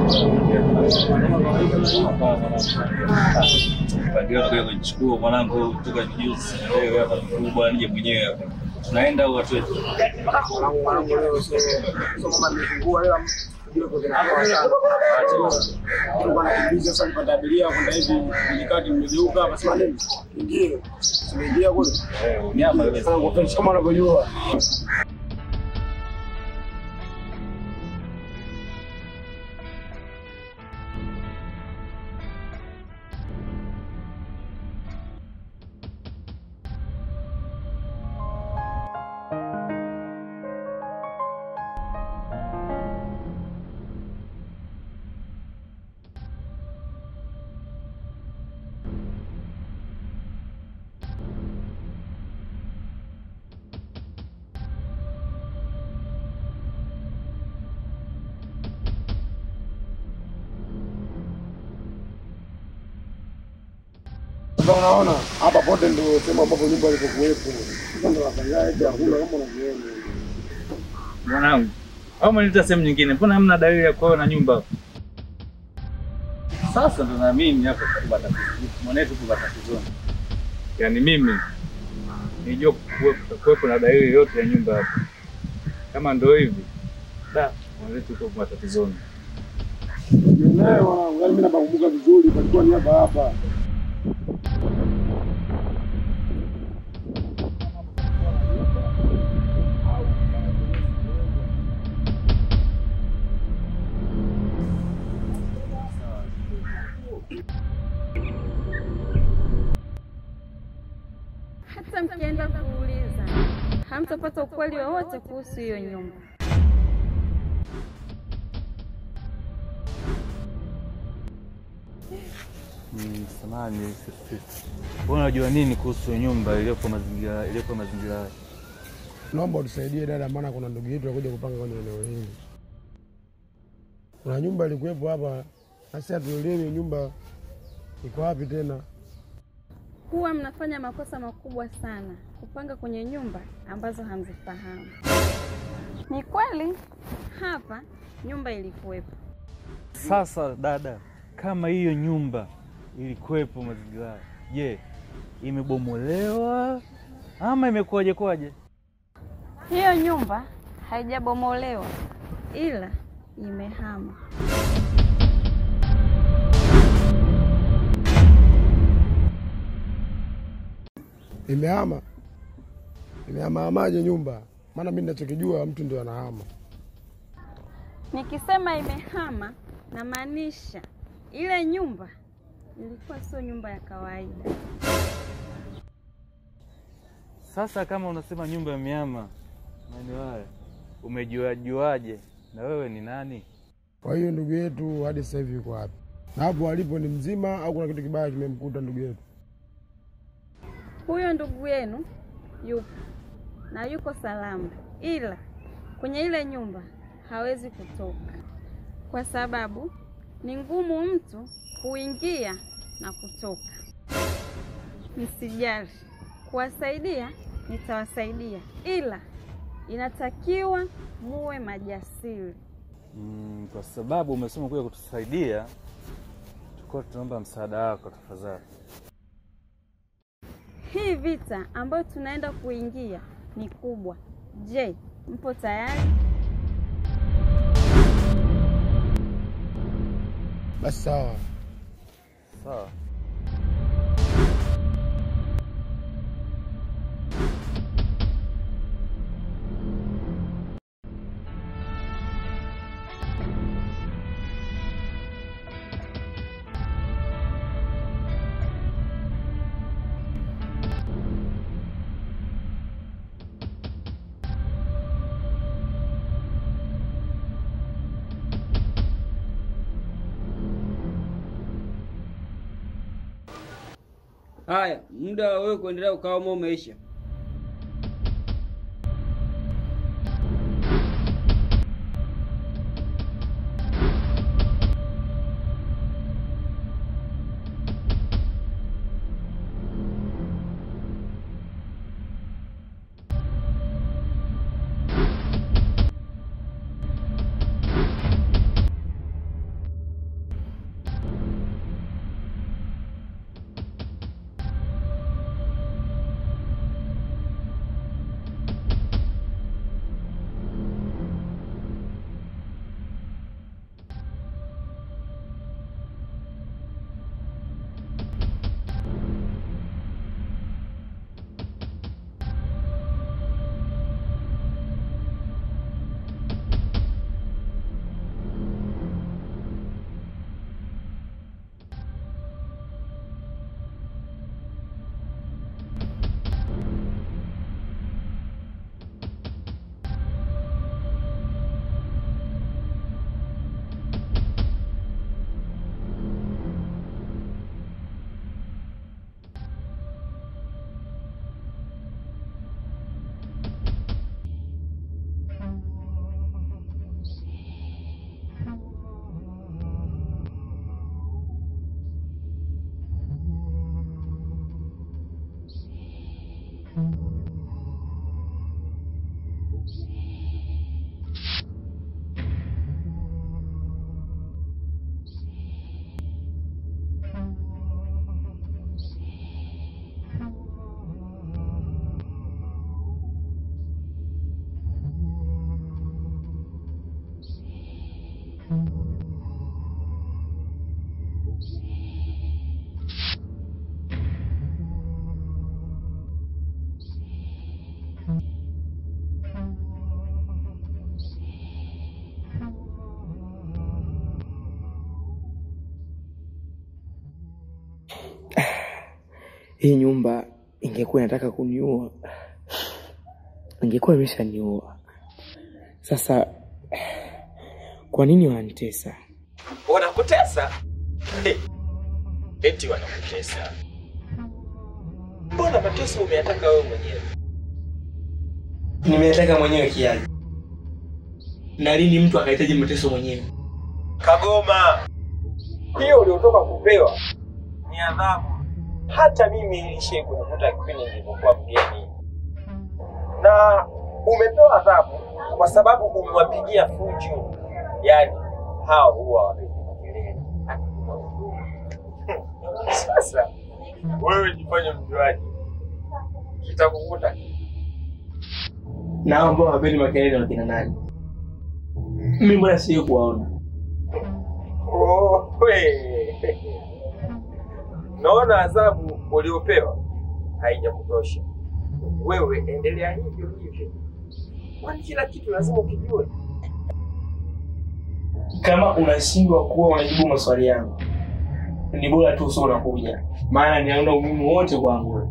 Speaker 13: Pangilia utakuja kujichukua mwanangu toka juzi. Leo hapa mkubwa nije mwenyewe hapa. Tunaenda au watu wetu?
Speaker 7: kama unavyojua Sasa unaona hapa pote ndio sehemu ambapo nyumba ilipokuwepo. Sasa ndio wapangaji hakuna kama unavyoona.
Speaker 13: Mwanangu, au mnaleta sehemu nyingine? Mbona hamna dalili ya kuona nyumba hapo? Sasa ndo naamini hapo tuko tatizo. Mwanetu tuko tatizoni. Yaani mimi nijua kuwepo kuwepo na dalili yote ya nyumba hapo. Kama ndo hivi, da, mwanetu tuko matatizoni.
Speaker 7: Naye wanangu, yaani mimi nakumbuka vizuri palikuwa ni hapa hapa.
Speaker 14: Hata mkienda kuuliza, hamtapata ukweli wowote kuhusu hiyo nyumba.
Speaker 13: Mm, samahani sisi. Wewe unajua nini kuhusu nyumba iliyopo mazingira iliyopo mazingira haya?
Speaker 7: Naomba utusaidie dada, maana kuna ndugu yetu anakuja kupanga kwenye eneo hili. Kuna nyumba ilikuwepo hapa, sasa hatuelewi nyumba iko wapi tena.
Speaker 14: Huwa mnafanya makosa makubwa sana kupanga kwenye nyumba ambazo hamzifahamu. Ni kweli hapa nyumba ilikuwepo,
Speaker 13: Sasa dada, kama hiyo nyumba ilikuwepo mazingira haya, je, imebomolewa ama imekuwaje kwaje?
Speaker 14: hiyo nyumba haijabomolewa ila imehama.
Speaker 7: Imehama, imehamahamaje nyumba? Maana mimi ninachokijua mtu ndio anahama.
Speaker 14: Nikisema imehama, namaanisha ile nyumba ilikuwa sio nyumba ya kawaida.
Speaker 13: Sasa kama unasema nyumba ya miama maeneo haya, umejuajuaje? Na wewe ni nani?
Speaker 7: Kwa hiyo ndugu yetu hadi sasa hivi yuko wapi? Na hapo alipo ni mzima au kuna kitu kibaya kimemkuta ndugu yetu?
Speaker 14: Huyo ndugu yenu yupo na yuko salama, ila kwenye ile nyumba hawezi kutoka kwa sababu ni ngumu mtu kuingia na kutoka. Msijali, kuwasaidia nitawasaidia, ila inatakiwa muwe majasiri.
Speaker 13: Mm, kwa sababu umesema kuja kutusaidia, tulikuwa tunaomba msaada wako tafadhali.
Speaker 14: Hii vita ambayo tunaenda kuingia ni kubwa. Je, mpo tayari?
Speaker 7: Basi sawa.
Speaker 13: Sawa.
Speaker 12: Haya, muda wa wewe kuendelea ukawa umeisha.
Speaker 9: Hii nyumba ingekuwa inataka kuniua, ingekuwa imeshaniua. Sasa kwa nini wanitesa?
Speaker 8: Wanakutesa? Hey, eti wanakutesa? Mbona mateso umeyataka wewe mwenyewe?
Speaker 2: Nimeyataka mwenyewe kiaje? Na lini mtu akahitaji mateso mwenyewe?
Speaker 8: Kagoma, hiyo uliotoka kupewa ni adhabu. Hata mimi ilishai kunikuta kipindi nilipokuwa mgeni, na umepewa adhabu kwa sababu umewapigia fujo. Yaani hao huwa wapiga makelele. Sasa wewe jifanye mjuaji, kitakukuta
Speaker 2: Na hao ambao hawapendi makelele wakina nani? Mimi mbona sio kuwaona?
Speaker 8: Oh, we. Naona adhabu uliopewa haijakutosha. Wewe endelea hivyo hivyo, kwani kila kitu lazima ukijue.
Speaker 2: Kama unashindwa kuwa unajibu maswali yangu, ni bora tu usio unakuja, maana ninaona umuhimu wote kwangu.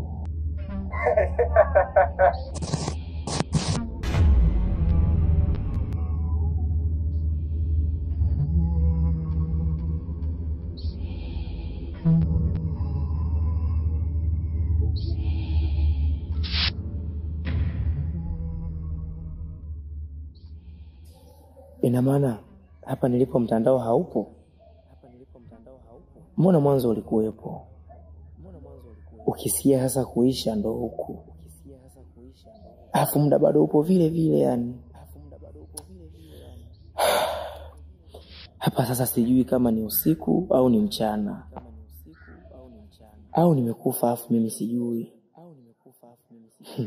Speaker 9: Ina maana hapa nilipo mtandao haupo? Mbona mwanzo ulikuwepo? Ukisikia sasa kuisha ndo huku, alafu muda bado upo vile vile yani. Hapa sasa sijui kama ni usiku au ni mchana au nimekufa afu mimi sijui. Hmm.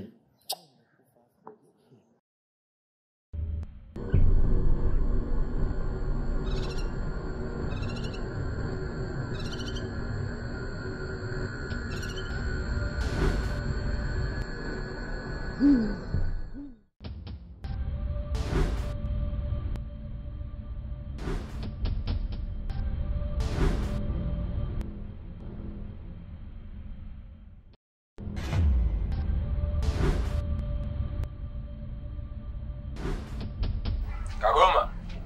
Speaker 8: Kagoma,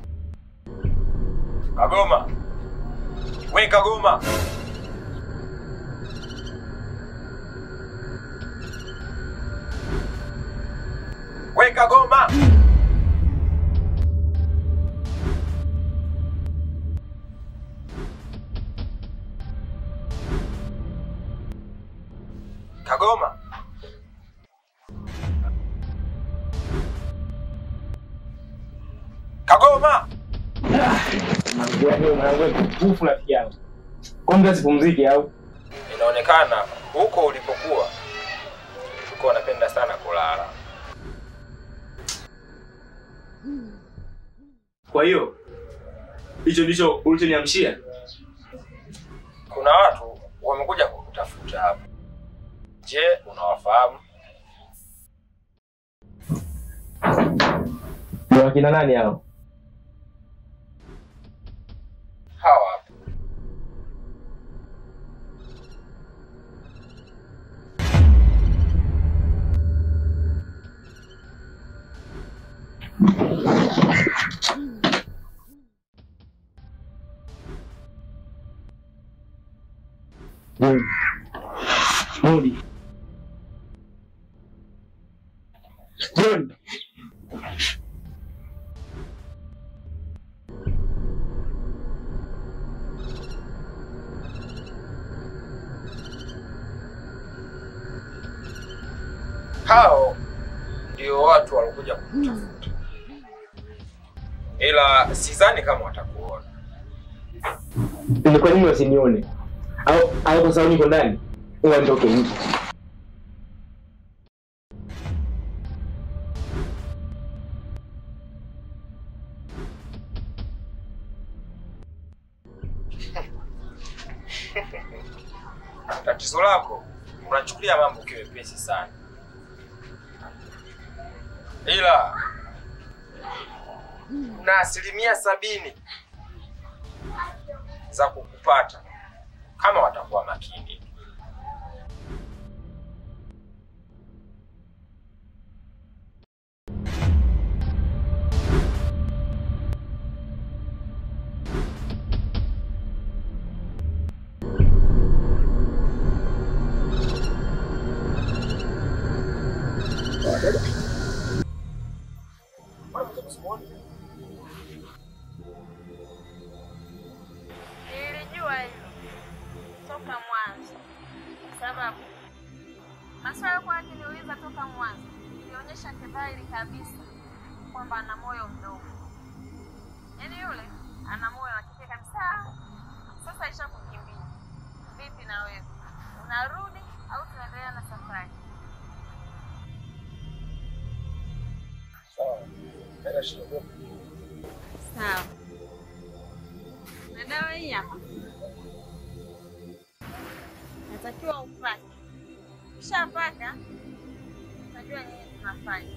Speaker 8: Kagoma, we Kagoma, we Kagoma. Kagoma. Kagoma.
Speaker 2: Nguvu rafiki yangu. Kwa nini sipumzike au?
Speaker 8: Inaonekana huko ulipokuwa ulikuwa unapenda sana kulala.
Speaker 2: Kwa hiyo hicho ndicho ulichoniamshia?
Speaker 8: Kuna watu wamekuja kukutafuta hapa. Je, unawafahamu?
Speaker 2: Ni wakina nani hao?
Speaker 8: Hawa hapa.
Speaker 2: Modi. John.
Speaker 8: hao ndio watu walikuja kumtafuta, ila sidhani kama watakuona.
Speaker 9: Ni kwa nini wasinione? Au au kwa sababu niko ndani? Huwa nitoke nje.
Speaker 8: Tatizo lako unachukulia mambo kiwepesi sana, ila na asilimia sabini za kukupata kama watakuwa makini.
Speaker 14: Nilijua hilo toka mwanzo, kwa sababu maswali alikuwa akiniuliza toka mwanzo ilionyesha kidhahiri kabisa kwamba ana moyo mdogo, yaani yule ana moyo wa kike kabisa. Sasa isha kukimbia. Vipi na wewe, unarudi au tunaendelea na safari?
Speaker 7: Sawa. Haina shida.
Speaker 14: Sawa. Na dawa hii hapa natakiwa upake. Ukishapaka utajua nini tunafanya.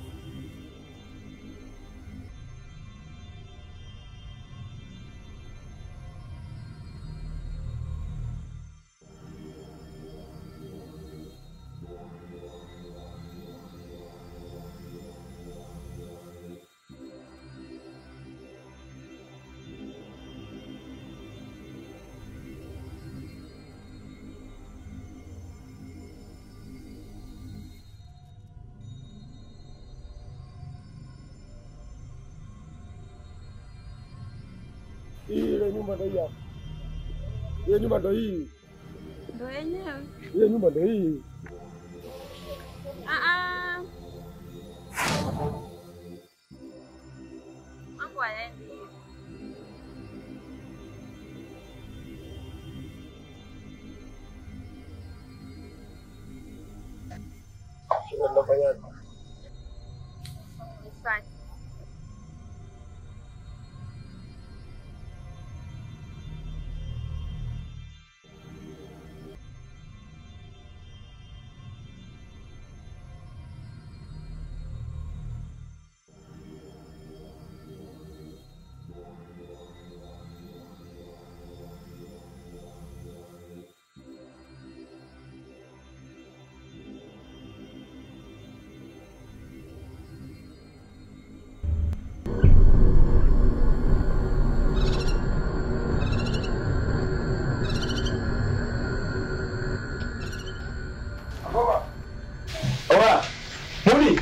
Speaker 7: Hii ile nyumba ndio hii hapa. Ile nyumba ndio hii.
Speaker 14: Ndio yenyewe.
Speaker 7: Ile nyumba ndio hii.
Speaker 14: Ah ah. Mambo hayaendi hivyo.
Speaker 7: Sasa tunafanyaje?
Speaker 14: Nifanye.
Speaker 9: Oa. Mudi.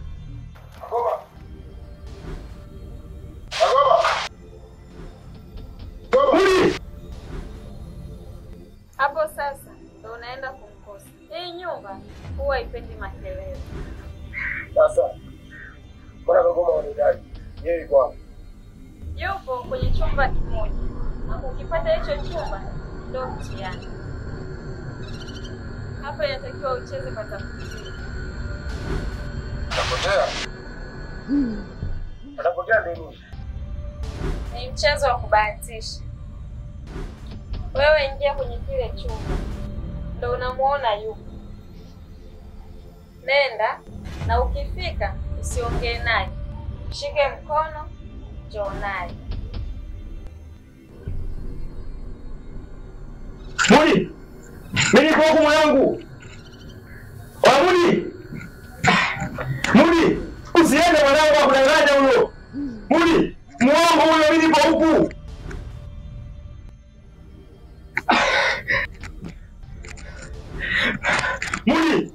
Speaker 9: Mudi.
Speaker 14: Hapo sasa ndo unaenda kumkosa. Hii nyumba huwa ipendi makelele.
Speaker 7: Sasa. Mbona kagoma wanidai? Yeye yuko wapi?
Speaker 14: Yupo kwenye chumba kimoja, na ukipata hicho chumba ndo mtihani. Hapa inatakiwa ucheze patakutia.
Speaker 7: Atapotea. Atapotea nini?
Speaker 14: Ni mchezo wa kubahatisha. Wewe ingia kwenye kile chumba, ndo unamuona yupo. Nenda na ukifika usiongee naye, shike mkono, njoo naye.
Speaker 9: Mudi. Mimi niko huku mwanangu. Oa Mudi. Mudi. Usiende mwanangu akudanganya huyo. Mudi. Muongo huyo mimi nipo huku. Mudi.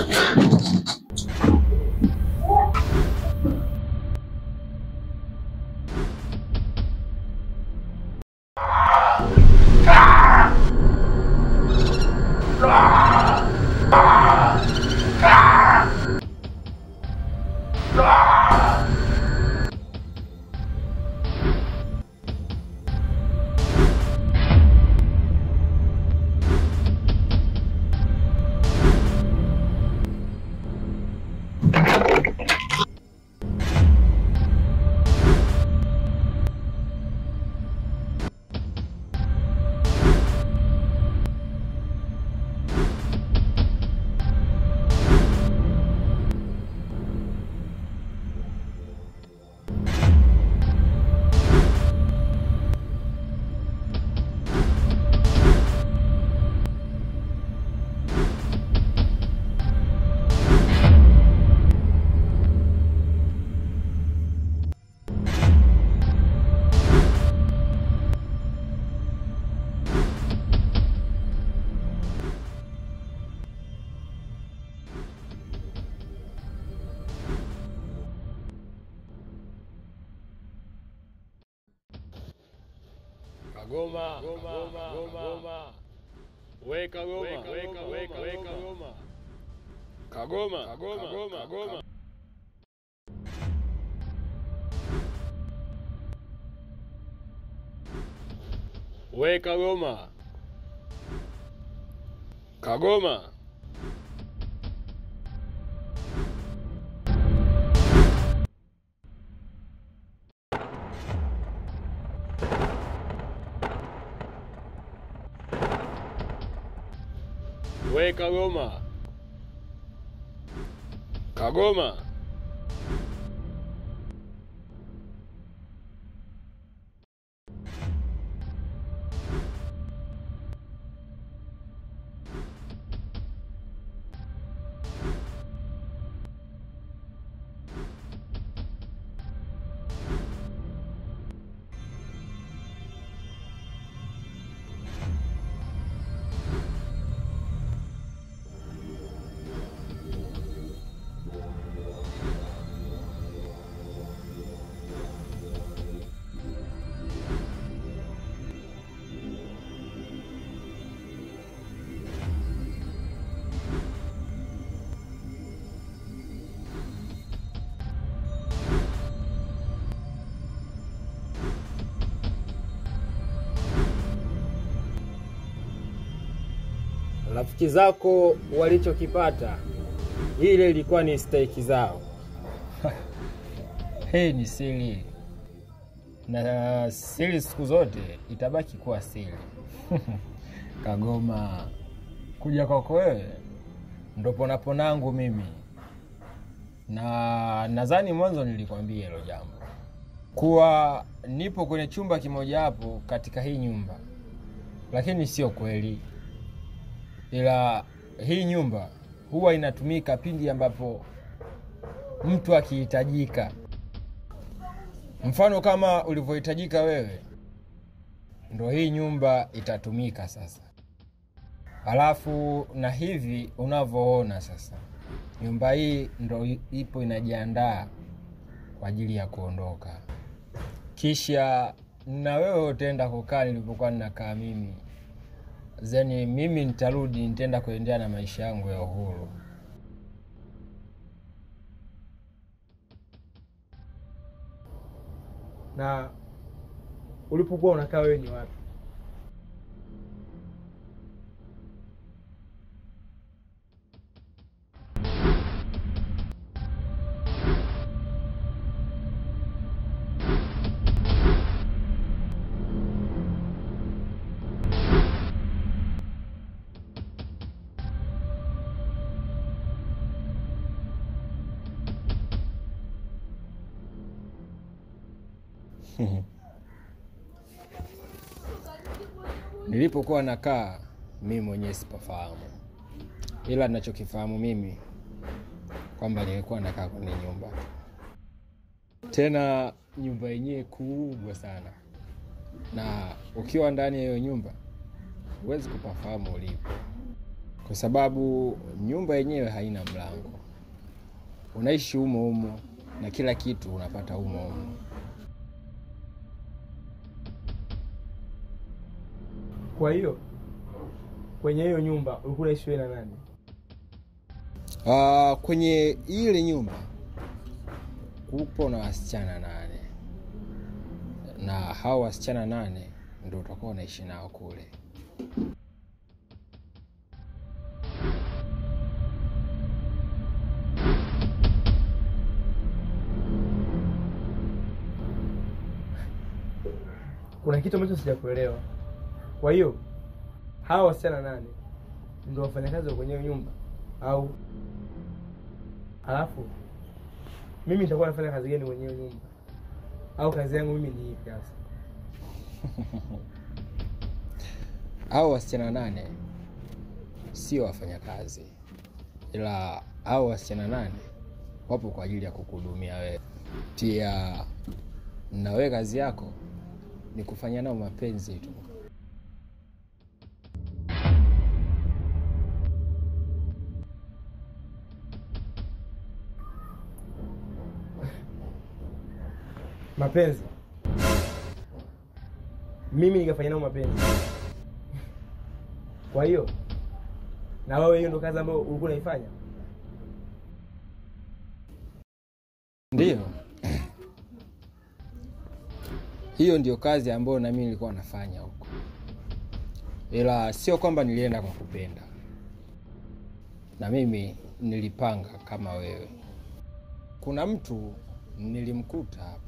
Speaker 3: Kagoma, Goma, Goma, Goma. Weka Goma, weka, weka, weka Goma. Kagoma, Kagoma, Kagoma, Kagoma. Weka Goma. Kagoma. Weka Goma. Kagoma.
Speaker 12: Rafiki zako walichokipata, ile ilikuwa ni stahiki zao. Hii ni siri, na siri siku zote itabaki kuwa siri. Kagoma, kuja kwako wewe ndo ponaponangu mimi, na nadhani mwanzo nilikwambia hilo jambo, kuwa nipo kwenye chumba kimoja hapo katika hii nyumba, lakini sio kweli ila hii nyumba huwa inatumika pindi ambapo mtu akihitajika. Mfano kama ulivyohitajika wewe, ndo hii nyumba itatumika sasa. Alafu na hivi unavyoona sasa, nyumba hii ndo ipo inajiandaa kwa ajili ya kuondoka, kisha na wewe utaenda kukaa nilipokuwa ninakaa mimi zeni mimi nitarudi, nitaenda kuendelea na maisha yangu ya uhuru.
Speaker 2: Na ulipokuwa unakaa wewe ni wapi?
Speaker 12: Nilipokuwa nakaa mimi mwenyewe sipafahamu, ila ninachokifahamu mimi kwamba nilikuwa nakaa kwenye nyumba, tena nyumba yenyewe kubwa sana, na ukiwa ndani ya hiyo nyumba huwezi kupafahamu ulipo. kwa sababu nyumba yenyewe haina mlango, unaishi humo humo na kila kitu unapata humo humo.
Speaker 2: Kwa hiyo kwenye hiyo nyumba ulikuwa unaishi wewe na nani?
Speaker 12: Ah, kwenye ile nyumba kupo na wasichana nane, na hao wasichana nane ndio utakuwa unaishi nao kule.
Speaker 2: Kuna kitu ambacho sijakuelewa. Kwa hiyo hawa wasichana nane ndio wafanyakazi wa kwenye hiyo nyumba au alafu mimi nitakuwa nafanya kazi gani kwenye hiyo nyumba au kazi yangu mimi ni ipi sasa?
Speaker 12: Hao wasichana nane sio wafanyakazi, ila hao wasichana nane wapo kwa ajili ya kukuhudumia wewe. Pia na wewe kazi yako ni kufanya nao mapenzi tu.
Speaker 2: Mapenzi mimi nikafanya nao mapenzi. Kwa hiyo na wewe, hiyo ndo kazi ambayo ulikuwa unaifanya?
Speaker 12: Ndiyo, hiyo ndio kazi ambayo na mimi nilikuwa nafanya huko, ila sio kwamba nilienda kwa kupenda, na mimi nilipanga kama wewe. Kuna mtu nilimkuta hapa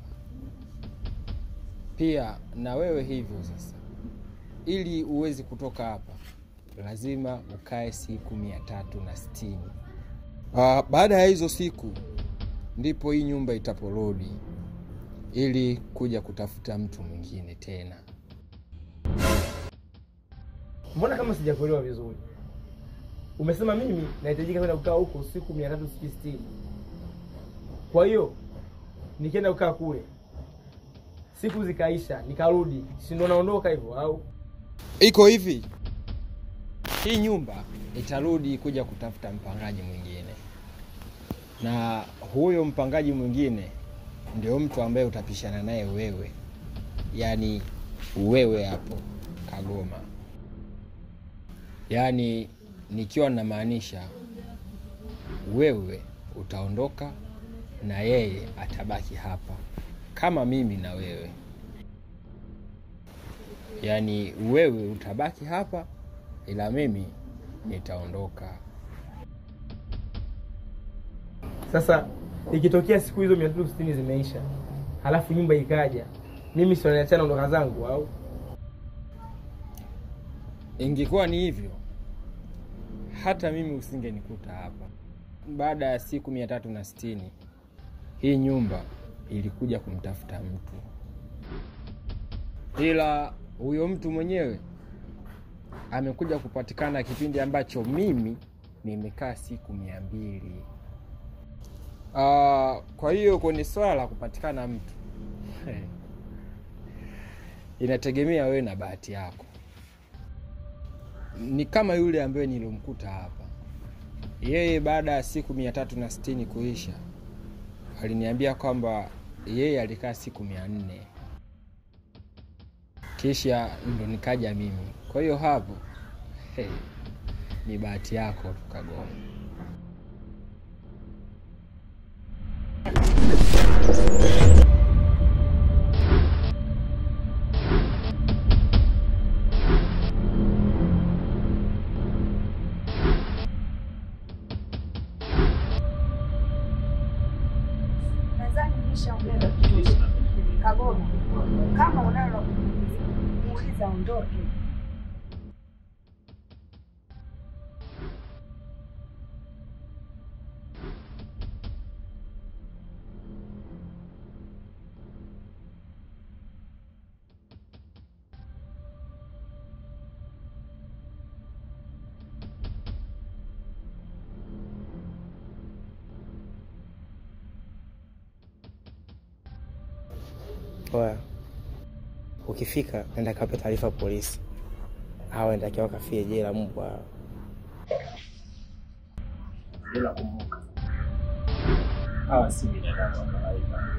Speaker 12: pia, na wewe hivyo. Sasa ili uwezi kutoka hapa, lazima ukae siku mia tatu na sitini. Ah, baada ya hizo siku ndipo hii nyumba itaporudi ili kuja kutafuta mtu mwingine tena.
Speaker 2: Mbona kama sijakuelewa vizuri? Umesema mimi nahitajika kwenda kukaa huko siku mia tatu sitini. Kwa hiyo nikienda kukaa kule siku zikaisha, nikarudi, si ndo naondoka hivyo au?
Speaker 12: Iko hivi, hii nyumba itarudi kuja kutafuta mpangaji mwingine, na huyo mpangaji mwingine ndio mtu ambaye utapishana naye wewe, yaani wewe hapo Kagoma. Yaani nikiwa namaanisha wewe utaondoka na yeye atabaki hapa kama mimi na wewe, yaani wewe utabaki hapa ila mimi nitaondoka.
Speaker 2: Sasa ikitokea siku hizo mia tatu sitini zimeisha, halafu nyumba ikaja, mimi si wananiachana ondoka zangu au?
Speaker 12: Ingekuwa ni hivyo, hata mimi usingenikuta hapa. Baada ya siku mia tatu na sitini hii nyumba ilikuja kumtafuta mtu, ila huyo mtu mwenyewe amekuja kupatikana kipindi ambacho mimi nimekaa siku mia mbili. Ah, kwa hiyo kwenye swala la kupatikana mtu inategemea wewe na bahati yako. Ni kama yule ambaye nilimkuta hapa, yeye baada ya siku mia tatu na sitini kuisha aliniambia kwamba yeye alikaa siku mia nne kisha ndo nikaja mimi. Kwa hiyo hapo hey, ni bahati yako tu Kagoma.
Speaker 1: Nadhani nishaongea vya kutosha. Kagoma, kama unalo la kumuuliza, muuliza aondoke.
Speaker 9: Oya, ukifika nenda kape taarifa polisi, hawa nitakiwa kafie jela mbwa.
Speaker 8: ila kumbuka, hawa si binadamu wa kawaida.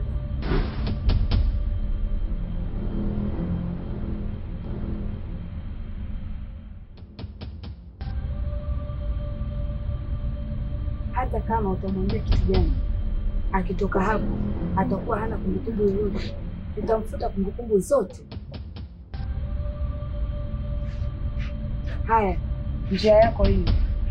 Speaker 1: Hata kama utamwambia kitu gani, akitoka hapo atakuwa hana kumbukumbu yoyote, tutamfuta kumbukumbu zote. Haya, njia yako hii.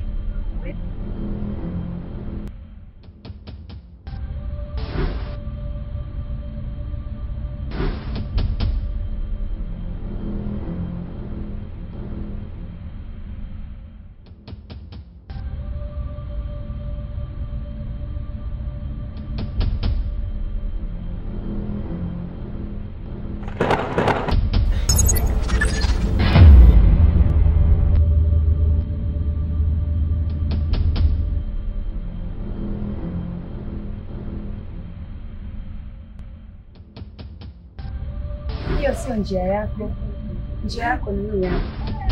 Speaker 1: Hiyo sio njia yako. Njia yako ni hii hapa.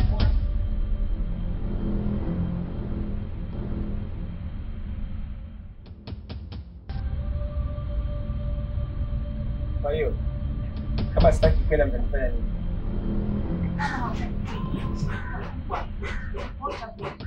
Speaker 8: Kwa hiyo kama sitaki kwenda, mtanifanya nini?